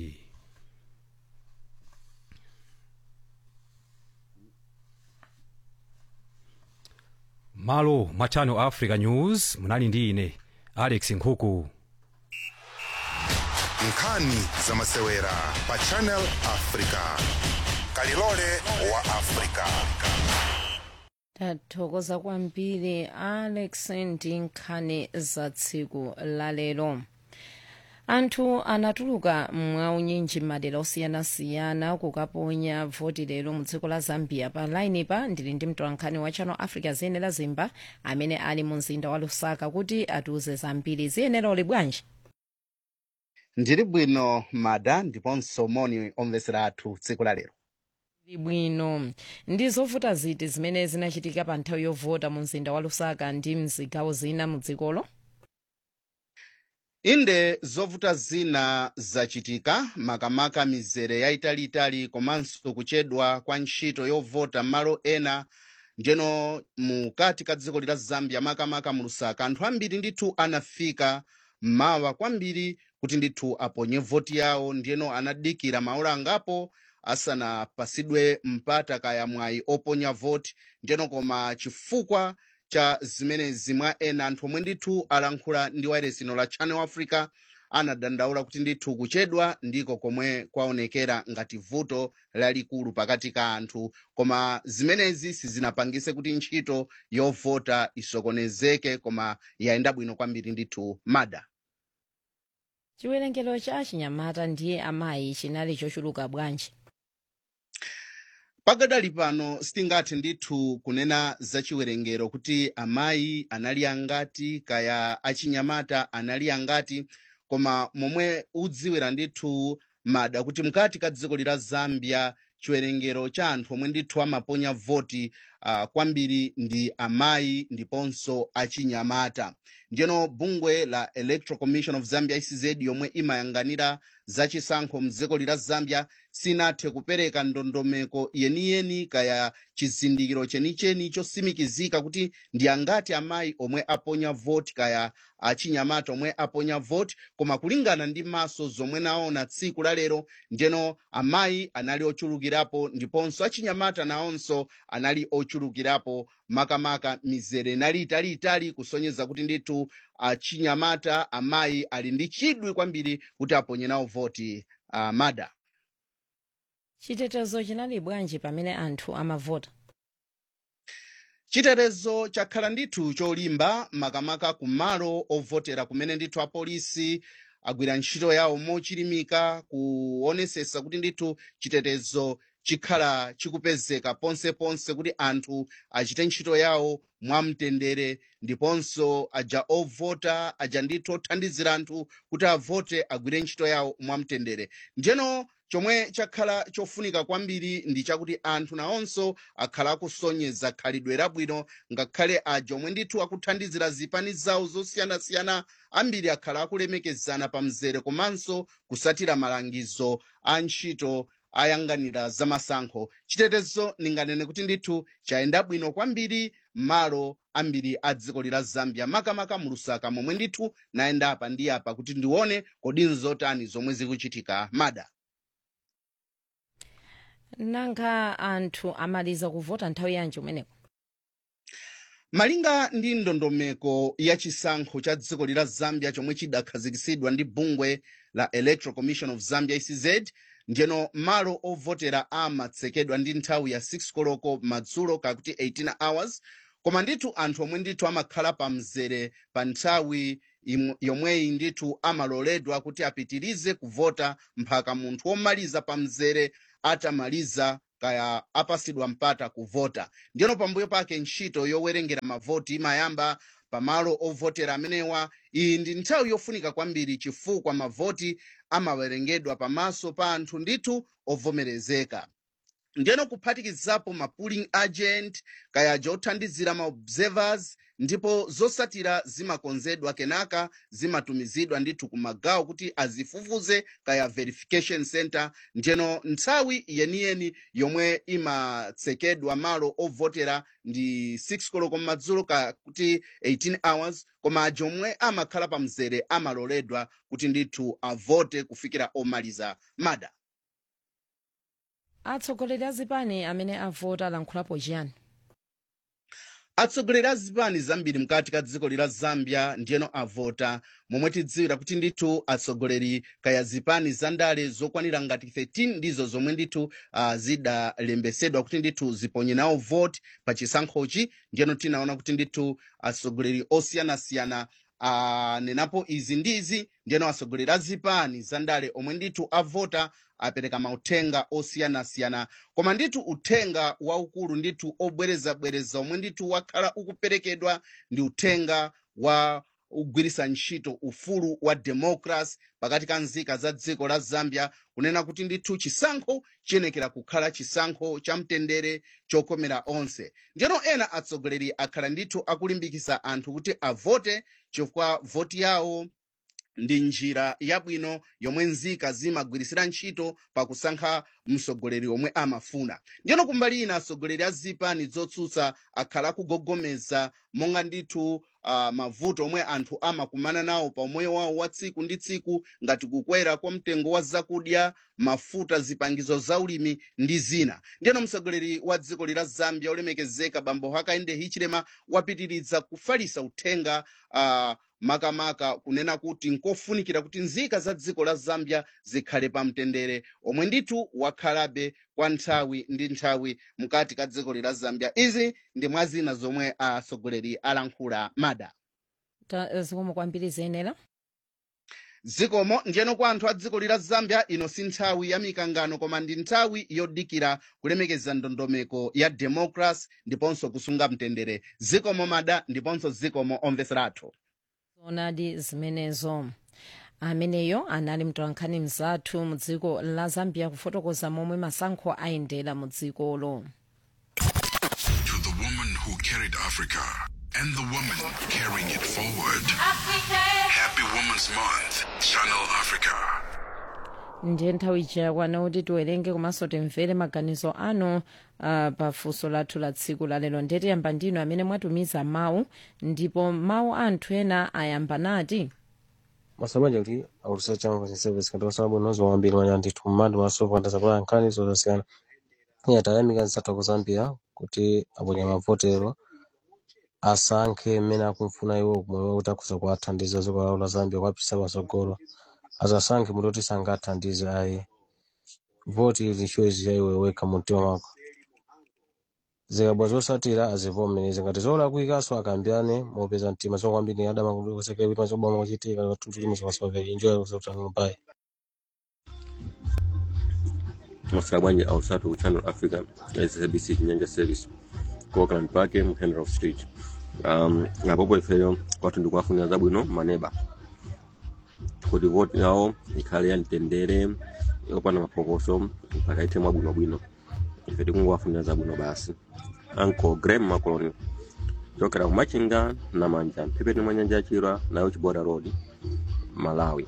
malo mwa channel africa news munali ndi ine alex nkhuku nkhani za masewera pa channel africa kalilole wa africa tathokoza kwambiri alex ndi nkhani za tsiku lalero anthu anatuluka mwaunyinji m'madera osiyanasiyana kukaponya voti lero mu dziko la zambia pa laini pa ndili ndi mtolankhani wa channel africa ziyenera zimba amene ali mu mzinda wa lusaka kuti atiuze zambiri ziyenera uli bwanji ndili bwino mada ndiponso moni omvesera athu tsiku la lero Ndili bwino ndi zovuta ziti zimene zinachitika pa nthawi yovota mu mzinda wa lusaka ndi mzigawo zina mu dzikolo inde zovuta zina zachitika makamaka mizere yayitaliitali komanso kuchedwa kwa ntchito yovota m'malo ena njeno mukati ka dziko lila zambia makamaka mu lusaka anthu ambiri ndithu anafika mmawa kwambiri kuti ndithu aponye voti yawo ndiyeno anadikira maola angapo asanapasidwe mpata kaya mwayi oponya voti ndiyeno koma chifukwa cha zimenezi mwa ena anthu omwe ndithu alankhula ndi wayeresino la channel africa anadandaula kuti ndithu kuchedwa ndiko komwe kwaonekera ngati vuto lalikulu pakati ka anthu koma zimenezi sizinapangise kuti ntchito yovota isokonezeke koma yayenda bwino kwambiri ndithu mada chiwerengero cha achinyamata ndiye amayi chinali chochuluka bwanji pakadali pano sitingathe ndithu kunena za chiwerengero kuti amayi anali angati kaya achinyamata anali angati koma momwe udziwira ndithu mada kuti mkati ka dziko lila zambia chiwerengero cha anthu omwe ndithu amaponya voti uh, kwambiri ndi amayi ndiponso achinyamata ndiyeno bungwe la electoral commission of zambia ecz yomwe imayang'anira zachisankho mdziko lila zambia sinathe kupereka ndondomeko yeniyeni kaya chizindikiro chenicheni chosimikizika kuti ndi angati amayi omwe aponya voti kaya achinyamata omwe aponya voti koma kulingana ndi maso zomwe naona tsiku la lero ndiyeno amayi anali ochulukirapo ndiponso achinyamata nawonso anali ochulukirapo makamaka mizere inali italiitali kusonyeza kuti ndithu achinyamata amayi ali ndi chidwi kwambiri kuti aponye nawo voti uh, mada chitetezo chinali bwanji pamene anthu amavota chitetezo chakhala ndithu cholimba makamaka kumalo ovotera kumene ndithu apolisi agwira ntchito yawo mochilimika kuonesesa kuti ndithu chitetezo chikhala chikupezeka ponseponse kuti anthu achite ntchito yawo mwamtendere ndiponso aja ovota aja ndithu othandizira anthu kuti avote agwire ntchito yawo mwamtendere njeno chomwe chakhala chofunika kwambiri ndi chakuti anthu nawonso akhala akusonyeza khalidwe labwino ngakhale aja omwe ndithu akuthandizira zipani zawo zosiyanasiyana ambiri akhala akulemekezana pa mzere komanso kusatira malangizo a ntchito ayang'anira zamasankho chitetezo ndinganene kuti ndithu chayenda bwino kwambiri malo ambiri a dziko lila zambia makamaka mu lusaka momwe ndithu nayenda apa ndi apa kuti ndione kodi nzotani zomwe zikuchitika mada nanga anthu amaliza kuvota nthawi yanji umeneko malinga ndi ndondomeko ya chisankho cha dziko lila zambia chomwe chidakhazikitsidwa ndi bungwe la electoral commission of zambia ecz ndiyeno malo ovotera amatsekedwa ndi nthawi ya 6 koloko madzulo kakuti 18 hours koma ndithu anthu omwe ndithu amakhala pa mzere pa nthawi imwe- yomweyi ndithu amaloledwa kuti apitirize kuvota mpaka munthu womaliza pa mzere atamaliza kaya apasidwa mpata kuvota ndiyeno pambuyo pake ntchito yowerengera mavoti imayamba pamalo ovotera amenewa iyi ndi nthawi yofunika kwambiri chifukwa mavoti amawerengedwa pamaso pa anthu ndithu ovomerezeka ndiyeno kuphatikizapo ma polling agent kayaja othandizira ma observers ndipo zosatira zimakonzedwa kenaka zimatumizidwa ndithu ku magawo kuti azifufuze kaya verification center ndiyeno nthawi yeniyeni yomwe imatsekedwa malo ovotera ndi 6 koloko madzulo kakuti 18 hours koma aja omwe amakhala pa mzere amaloledwa kuti ndithu avote kufikira omaliza mada atsogoleri a zipani amene avota alankhulapo chiyani atsogoleri a zipani zambiri mkati ka dziko lila zambia ndiyeno avota momwe tidziwira kuti ndithu atsogoleri kaya zipani za ndale zokwanira ngati 13 ndizo zomwe ndithu uh, zidalembetsedwa kuti ndithu ziponye nawo voti pa chisankhochi ndiyeno tinaona kuti ndithu atsogoleri osiyanasiyana anenapo izi ndi izi ndiyeno atsogoleri a zipani za ndale omwe ndithu avota apereka mauthenga osiyanasiyana koma ndithu uthenga waukulu ndithu obwerezabwereza omwe ndithu wakhala ukuperekedwa ndi uthenga wa kugwiritsa ntchito ufulu wa democracy pakati ka nzika za dziko la zambia kunena kuti ndithu chisankho chiyenekera kukhala chisankho cha mtendere chokomera onse ndiyeno ena atsogoleri akhala ndithu akulimbikitsa anthu kuti avote chifukwa voti yawo ndi njira yabwino yomwe nzika zimagwirisira ntchito pakusankha mtsogoleri omwe amafuna ndiyeno kumbali ina atsogoleri a zipani zotsutsa akhala akugogomeza monga ndithu uh, mavuto omwe anthu amakumana nawo pa umoyo wawo wa tsiku ndi tsiku ngati kukwera kwa mtengo wa zakudya mafuta zipangizo za ulimi ndi zina ndiyeno mtsogoleri wa dziko lila zambia olemekezeka bambo hakainde hichilema wapitiriza kufalisa uthenga uh, makamaka kunena kuti nkofunikira kuti nzika za dziko la zambia zikhale pa mtendere omwe ndithu wakhalabe kwa nthawi ndi nthawi mkati ka dziko lila zambia izi ndi mwa zina zomwe atsogoleri alankhula mada Ta- zikomo kwambiri ziyenera zikomo ndiyeno kwa anthu a dziko lila zambia ino si nthawi ya mikangano koma ndi nthawi yodikira kulemekeza ndondomeko ya democracy ndiponso kusunga mtendere zikomo mada ndiponso zikomo omveseratu zonadi zimenezo ameneyo anali mtolankhani mzathu mu dziko la zambia kufotokoza momwe masankho ayendera mu dzikolo To the woman who carried Africa and the woman carrying it forward. Happy Women's Month, Channel Africa. ndiye nthawi chakwana kuti tiwerenge komanso timvere maganizo anu uh, pa funso lathu la tsiku lalero ndiye tiyamba ndinu amene mwatumiza mawu ndipo mawu anthu ena ayamba nati masabanja kuti aulusa changu cha service katika sababu nozo wambili wanya ndithu mmandi masofa kanda kwa nkhani zosiyana iya tayamika nsatha ku zambia kuti aponya mavotero asankhe mmene akumfuna iwo kumwe kuti akhuza kuwathandiza dziko lawo la zambia kuwapititsa patsogolo asasankhe muti kuti sangathandize ayi voti ili choice ya iwe wekha mu mtima mwako zikabwa zosatira azivomereze ngati zolakwikaso akambirane mopeza mtima zokwambiri adama kusekera kuti mazobama kuchitika katuntulimuso pasoveri enjoy kusautanano pai masika bwanji ausatu ku channel africa sabc chinyanja service ku auckland park mu henrof street um, apopo ifeyo kwathu ndikuwafunira zabwino maneba kuti voti yawo ikhale yamtendere yopanda mapokoso mpaka ite mwabwinobwino ife tikungowafunira zabwino basi anko graham macoloni chokera ku machinga na manja mphepete mwa nyanja yachira nayo chiboda road malawi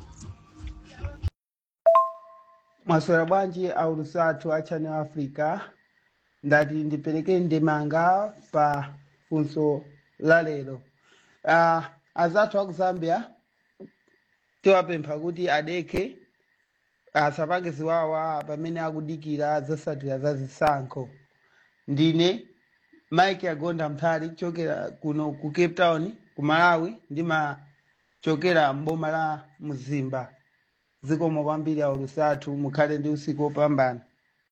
mwaswera bwanji aulusatu a channel africa ndati ndipereke ndemanga pa funso la lero uh, azathu aku zambia tiwapempha kuti adekhe asapange ziwawa pamene akudikira zotsatira za zisankho ndine mike agonda mphali kuchokera kuno ku cape town ku malawi ndimachokera mboma la mzimba zikomo kwambiri aulusathu mukhale ndi usiku wopambana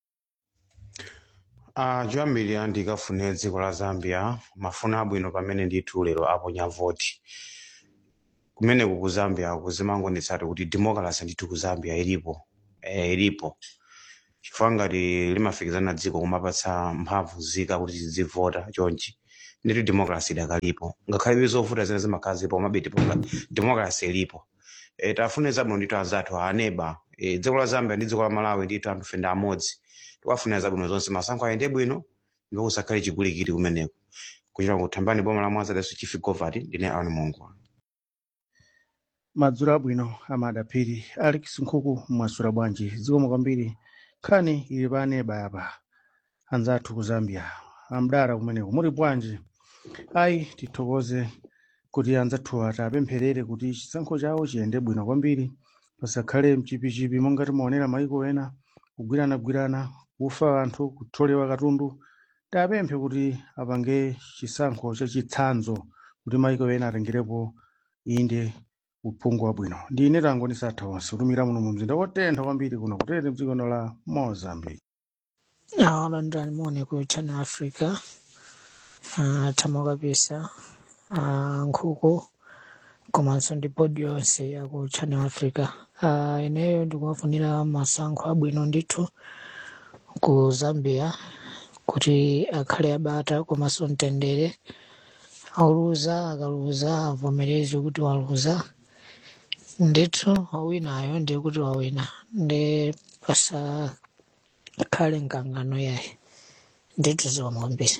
Uh, choyambirira ndikafune dziko la zambia mafuno abwino pamene ndithu lero aponya voti kumeneku ku zambia kuzimangonetsati kuti democracy ndithu ku zambia ilipo eh, ilipo chifukwa ngati limafikizana dziko kumapatsa mphamvu zika kuti zivota chonchi ndithu democracy idakalipo ngakhale zovuta zene zimakhala zipo komabe democ- democracy ilipo e, tafune zabwino ndithu anzathu aneba e, dziko la zambia ndi dziko la malawi ndithu anthu fenda amodzi tikuwafunira zabwino zonse masankho ayende bwino ndipo kusakhale chigulikiti kumeneko kuchita kuthambani boma la mwanza leso chief govati ndine aoni mungu madzulo abwino amadaphiri alex nkhuku mwasula bwanji zikomo kwambiri nkhani ili pa aneba apa anzathu ku zambia amdala kumeneko muli bwanji ayi tithokoze kuti anzathu ati apempherere kuti chisankho chawo chiyende bwino kwambiri pasakhale mchipichipi monga timaonera maiko ena kugwiranagwirana kufa anthu kutholewa katundu tapemphe kuti apange chisankho chachitsanzo kuti maiko ena atengerepo inde uphungu wabwino ndine tangoni satha onse kutumira muno mu mzinda wotentha kwambiri kuno kutete mdziko la mozambique awalandani muone ku channel africa uh, thamo kabisa uh, nkhuku komanso ndi bodi yonse ya ku channel africa uh, ineyo ndikuwafunira masankho abwino ndithu ku zambia kuti akhale abata komanso mtendere auluza akaluza avomereze kuti waluza ndithu wawinayo ndiye kuti wawina ndi pasakhale mkangano yaye ndithu ziwamwambiri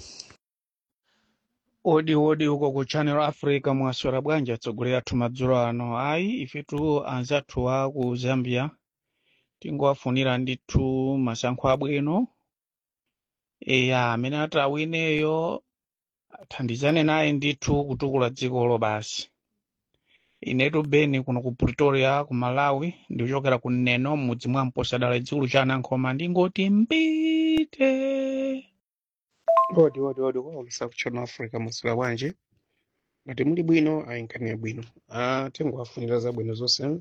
odi odi uko ku channel africa mwaswera bwanji atsogolera athu madzulo ano ayi ifetu anzathu a ku zambia tingowafunira ndithu masankho abwino eya amene ati awineyo athandizane naye ndithu kutukula dzikolo basi inetu beni kuno ku pretoria ku malawi ndikuchokera ku neno mudzi mwa mposadala dzikulu cha anankhoma ndingoti mbite odi odi odi kwaulusa ku channel africa mwaswera bwanji ngati muli bwino ayinkhaniya bwino ah, tingowafunira zabwino zonse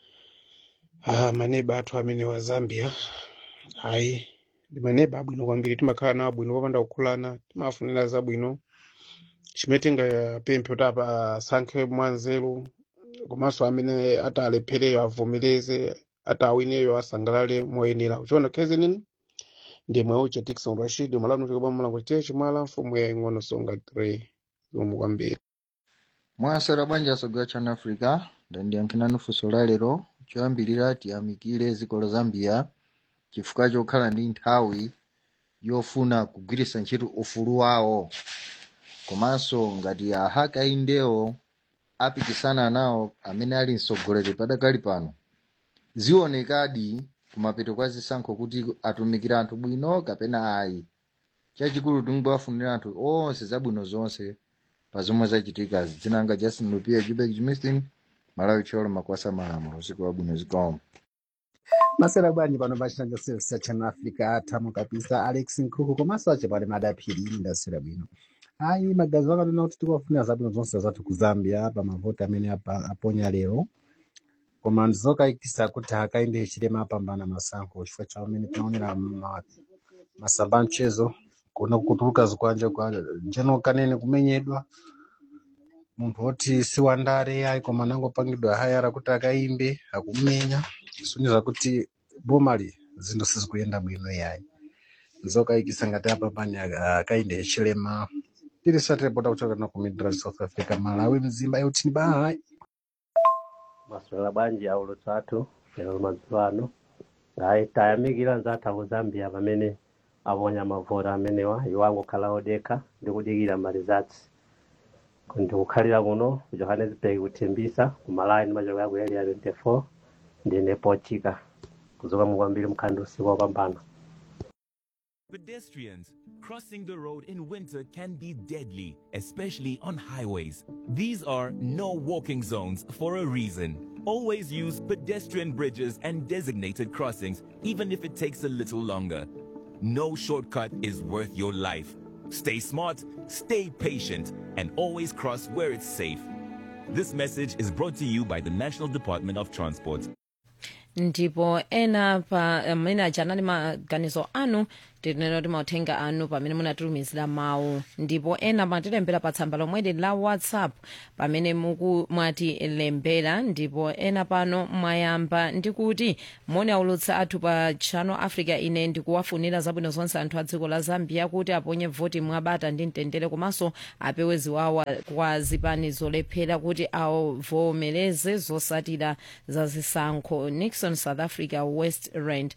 ah, maneba athu amene wa zambia ayi ndi maneba abwino kwambiri timakhala nawo abwino popanda kukhulana timawafunira zabwino chimene tingapemphe kuti apa asankhe mwanzeru komanso amene atalephereyo avomereze atawineyo asangalale moyenera kuchiona khezi nini ndimwe uche Dickson Rashid malano chikopa mulango chite chimala mfumu ya ing'ono songa 3 zomwe kwambiri mwasera bwanji asogera channel africa ndandiyankhirani funso la lero choyambirira tiyamikire dziko la zambia chifukwa chokhala ndi nthawi yofuna kugwiritsa ntchito ufulu wawo komanso ngati ahakaindewo apikisana nawo amene ali mtsogoleri padakali pano zionekadi kumapeto kwa zisankho kuti atumikira anthu bwino kapena ayi chachikulu tingowafunira anthu onse zabwino zonse pa zomwe zachitikazi dzinanga justin lupia jubek jimistin malawi cholo makwasa malamulo usiku wabwino zikomo masera bwanji pano pachitanga service cha channel africa atamo kabisa alex nkhuku komanso achepale madaphiri ndasera bwino ayi magazi akanena kuti tikuwafunira zabwino zonse zathu ku zambia pa mavoti amene apa- aponya lero koma ndizokayikisa kuti hakainde chilema apambana masankho chifukwa cha amene tinaonera ma- masamba a mchezo kuona kutuluka zikwanja kwa njeno kanene kumenyedwa munthu woti si wandare ayi koma anangopangidwa hayara kuti akaimbe akumenya kusonyeza kuti bomali zinthu sizikuyenda bwino yayi nzokayikisa ngati apapani akainde chilema tiri satirepota kuchoka na ku midrand south africa malawi mzimba eutini bayi maswera bwanji aulo tsathu lero madzulo ano ayi tayamikira nzathu aku zambia pamene aponya mavota amenewa iwo angokhala odekha ndi kudikira malizatsi ndikukhalira kuno ku johannesburg kuthimbisa ku malawi ndimachokera ku area 24 ndine pochika kuzoka mukwambiri mkhandi usiku wapambana Pedestrians crossing the road in winter can be deadly, especially on highways. These are no walking zones for a reason. Always use pedestrian bridges and designated crossings, even if it takes a little longer. No shortcut is worth your life. Stay smart, stay patient, and always cross where it's safe. This message is brought to you by the National Department of Transport. ndipo ena pa amene aja anali maganizo anu tinena kuti mauthenga anu pamene munatitumizira mawu ndipo ena matilembera pa tsamba lomweli la whatsapp pamene muku mwatilembera ndipo ena pano mwayamba ndikuti moni aulutsa athu pa channel africa ine ndikuwafunira zabwino zonse anthu a dziko la zambia kuti aponye voti mwabata ndi mtendere komanso apewe ziwawa kwa zipani zolephera kuti avomereze zosatira za zisankho nixon south africa west rand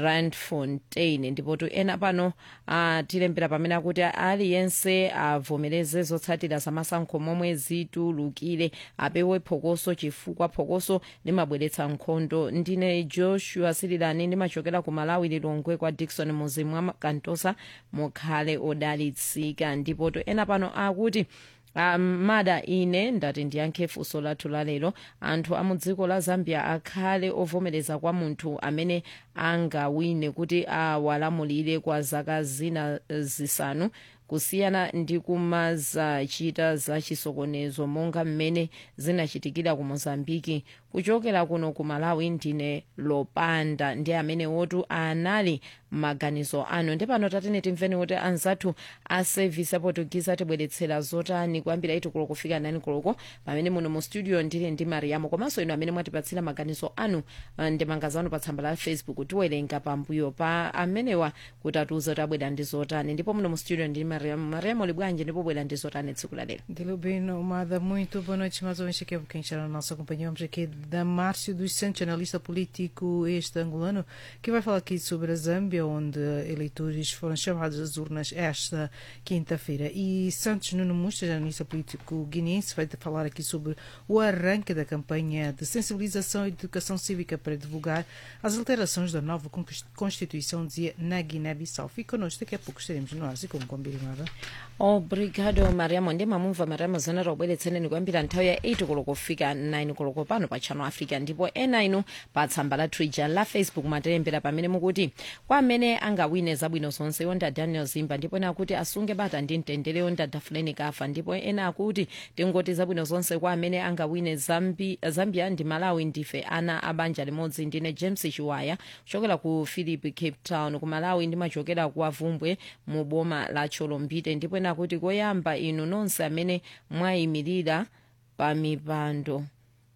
randfontein ndipo tu ena pano atilembera pamene akuti aliyense avomereze zotsatira zamasankho momwe zitulukire apewe phokoso chifukwa phokoso limabweretsa nkhondo ndine joshua sirilani ndimachokera ku malawi lilongwe kwa dikson muzimu mwa kantosa mukhale odalitsika ndipo to ena pano akuti Um, mada ine ndati ndiyankhe funso lathu lalero anthu a mu dziko la zambia akhale ovomereza kwa munthu amene angawine kuti awalamulire kwa zaka zina zisanu kusiyana ndi kumazachita za chisokonezo monga mmene zinachitikira ku mozambiki kuchokera kuno ku malawi ndine lopanda ndi amene wotu anali maganizo anu ndi pano tatene timveni kuti anzathu a service aportuguese atibweretsera zotani kuyambira iti koloko kufika nani koloko pamene muno mu studio ndili ndi mariamo komanso inu amene mwatipatsira maganizo anu uh, ndi mangazo anu pa tsamba la facebook tiwerenga pambuyo pa amenewa kuti atiuze kuti abwera ndi zotani ndipo muno mu studio ndili mariamo mariamo libwanji ndipo bwera ndi zotani tsiku lalero Delubino Umada, muito boa noite. Mais uma vez aqui é quem está na nossa companhia. Vamos aqui da Márcio dos Santos, analista político este angolano, que vai falar aqui sobre a Zâmbia, onde eleitores foram chamados às urnas esta quinta-feira. E Santos Nuno Mustas, analista político guineense, vai falar aqui sobre o arranque da campanha de sensibilização e de educação cívica para divulgar as alterações da nova Constituição, dizia na Guiné-Bissau. Fique connosco, daqui a pouco estaremos no ar, e como combinado. obrigado mariamo ndi mamumva mariamo zanara obweretseneni kuyambira nthawi ya 8 koloko kufika 9 koloko pano pa channel africa ndipo ena inu pa tsamba la twitter la facebook matilembera pamene mukuti kwa amene angawine zabwino zonse yonda daniel zimba ndipo ena akuti asunge bata ndi mtendere yonda dafuleni kafa ndipo ena akuti tingoti zabwino zonse kwa amene angawine Zambi, zambia ndi malawi ndife ana abanja limodzi ndine james chiwaya kuchokera ku philip cape town ku malawi ndimachokera ku avumbwe mu boma la cholombite ndipo ena kuti koyamba inu nonse amene mwayimirira pa mipando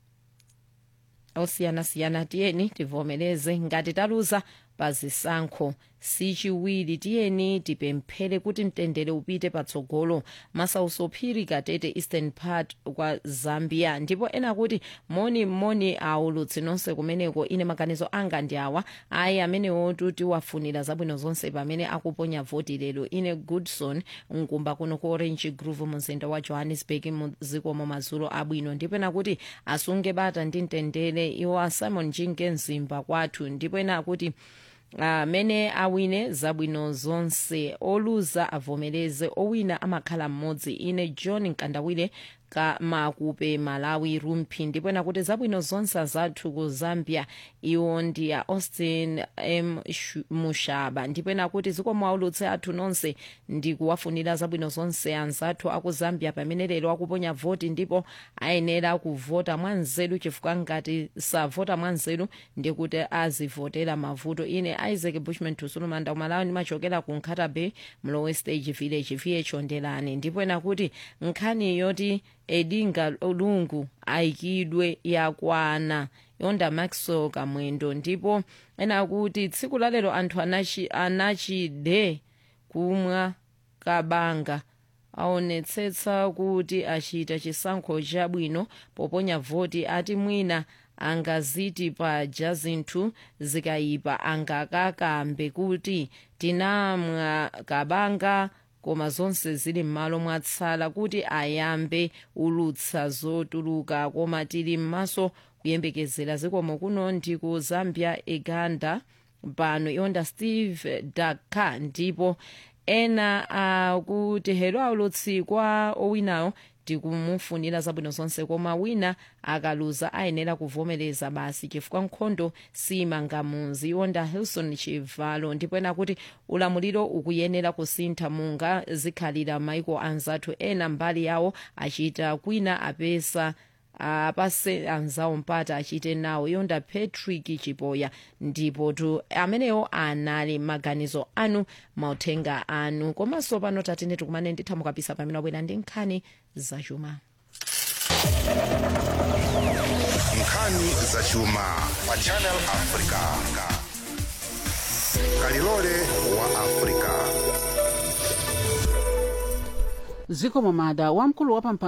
osiyanasiyana tiyeni tivomereze ngati taluza pa zisankho sichiwiri tiyeni tipemphere kuti mtendere upite patsogolo masausophiri katete eastern part kwa zambia ndipo ena kuti moni moni aulutsi nonse kumeneko ine maganizo anga ndi awa ayi amenewotu tiwafunira zabwino zonse pamene akuponya voti lero ine goodson mkumba kuno ku orange grove mumzinda wa johannesburg muzikomo madzulo abwino ndipo ena kuti asunge bata ndi mtendere iwo simon jinge mzimba kwathu ndipo ena akuti amene uh, awine zabwino zonse oluza avomereze owina amakhala mmodzi ine john nkandawire kamakupe malawi rumphi ndipo ena kuti zabwino zonse zathu ku zambia iwo ndi a austin m mushaba ndipo ena kuti zikomo aulutse athu nonse ndi kuwafunira zabwino zonse anzathu aku zambia pamene lero akuponya voti ndipo ayenera kuvota mwanzeru chifukwa ngati savota mwanzeru ndi kuti azivotera mavuto ine isaac bushman tusulumanda kumalawi ndimachokera ku nkhata bay mlowe stage village viye chondelani ndipo ena kuti nkhani yoti edinga lungu ayikidwe yakwana yonda maxwell kamwendo ndipo ena kuti tsiku lalero anthu anachi, anachide kumwa kabanga aonetsetsa kuti achita chisankho chabwino poponya voti ati mwina angaziti paja zinthu zikayipa angakakambe kuti tinamwa kabanga koma zonse zili m'malo mwatsala kuti ayambe ulutsa zotuluka koma tili m'maso kuyembekezera zikomo kuno ndi ku zambia uganda pano yonda steve daka ndipo ena akuti uh, hero aulutsi kwa owinayo tikumufunira zabwino zonse koma wina akaluza ayenera kuvomereza basi chifukwa nkhondo simangamunzi yonda hilson chivalo ndipo ena kuti ulamuliro ukuyenera kusintha munga zikhalira maiko anzathu ena mbali yawo achita kwina apesa apase anzawo mpata achite nawo yonda patrick chipoya ndipo tu amenewo anali maganizo anu mauthenga anu komanso pano tatine tikumane ndithamukapisa pamene wabwera ndi nkhani zachuma nkhani zachuma pa channel africa kalilole wa africa ziko momada wamkulu wa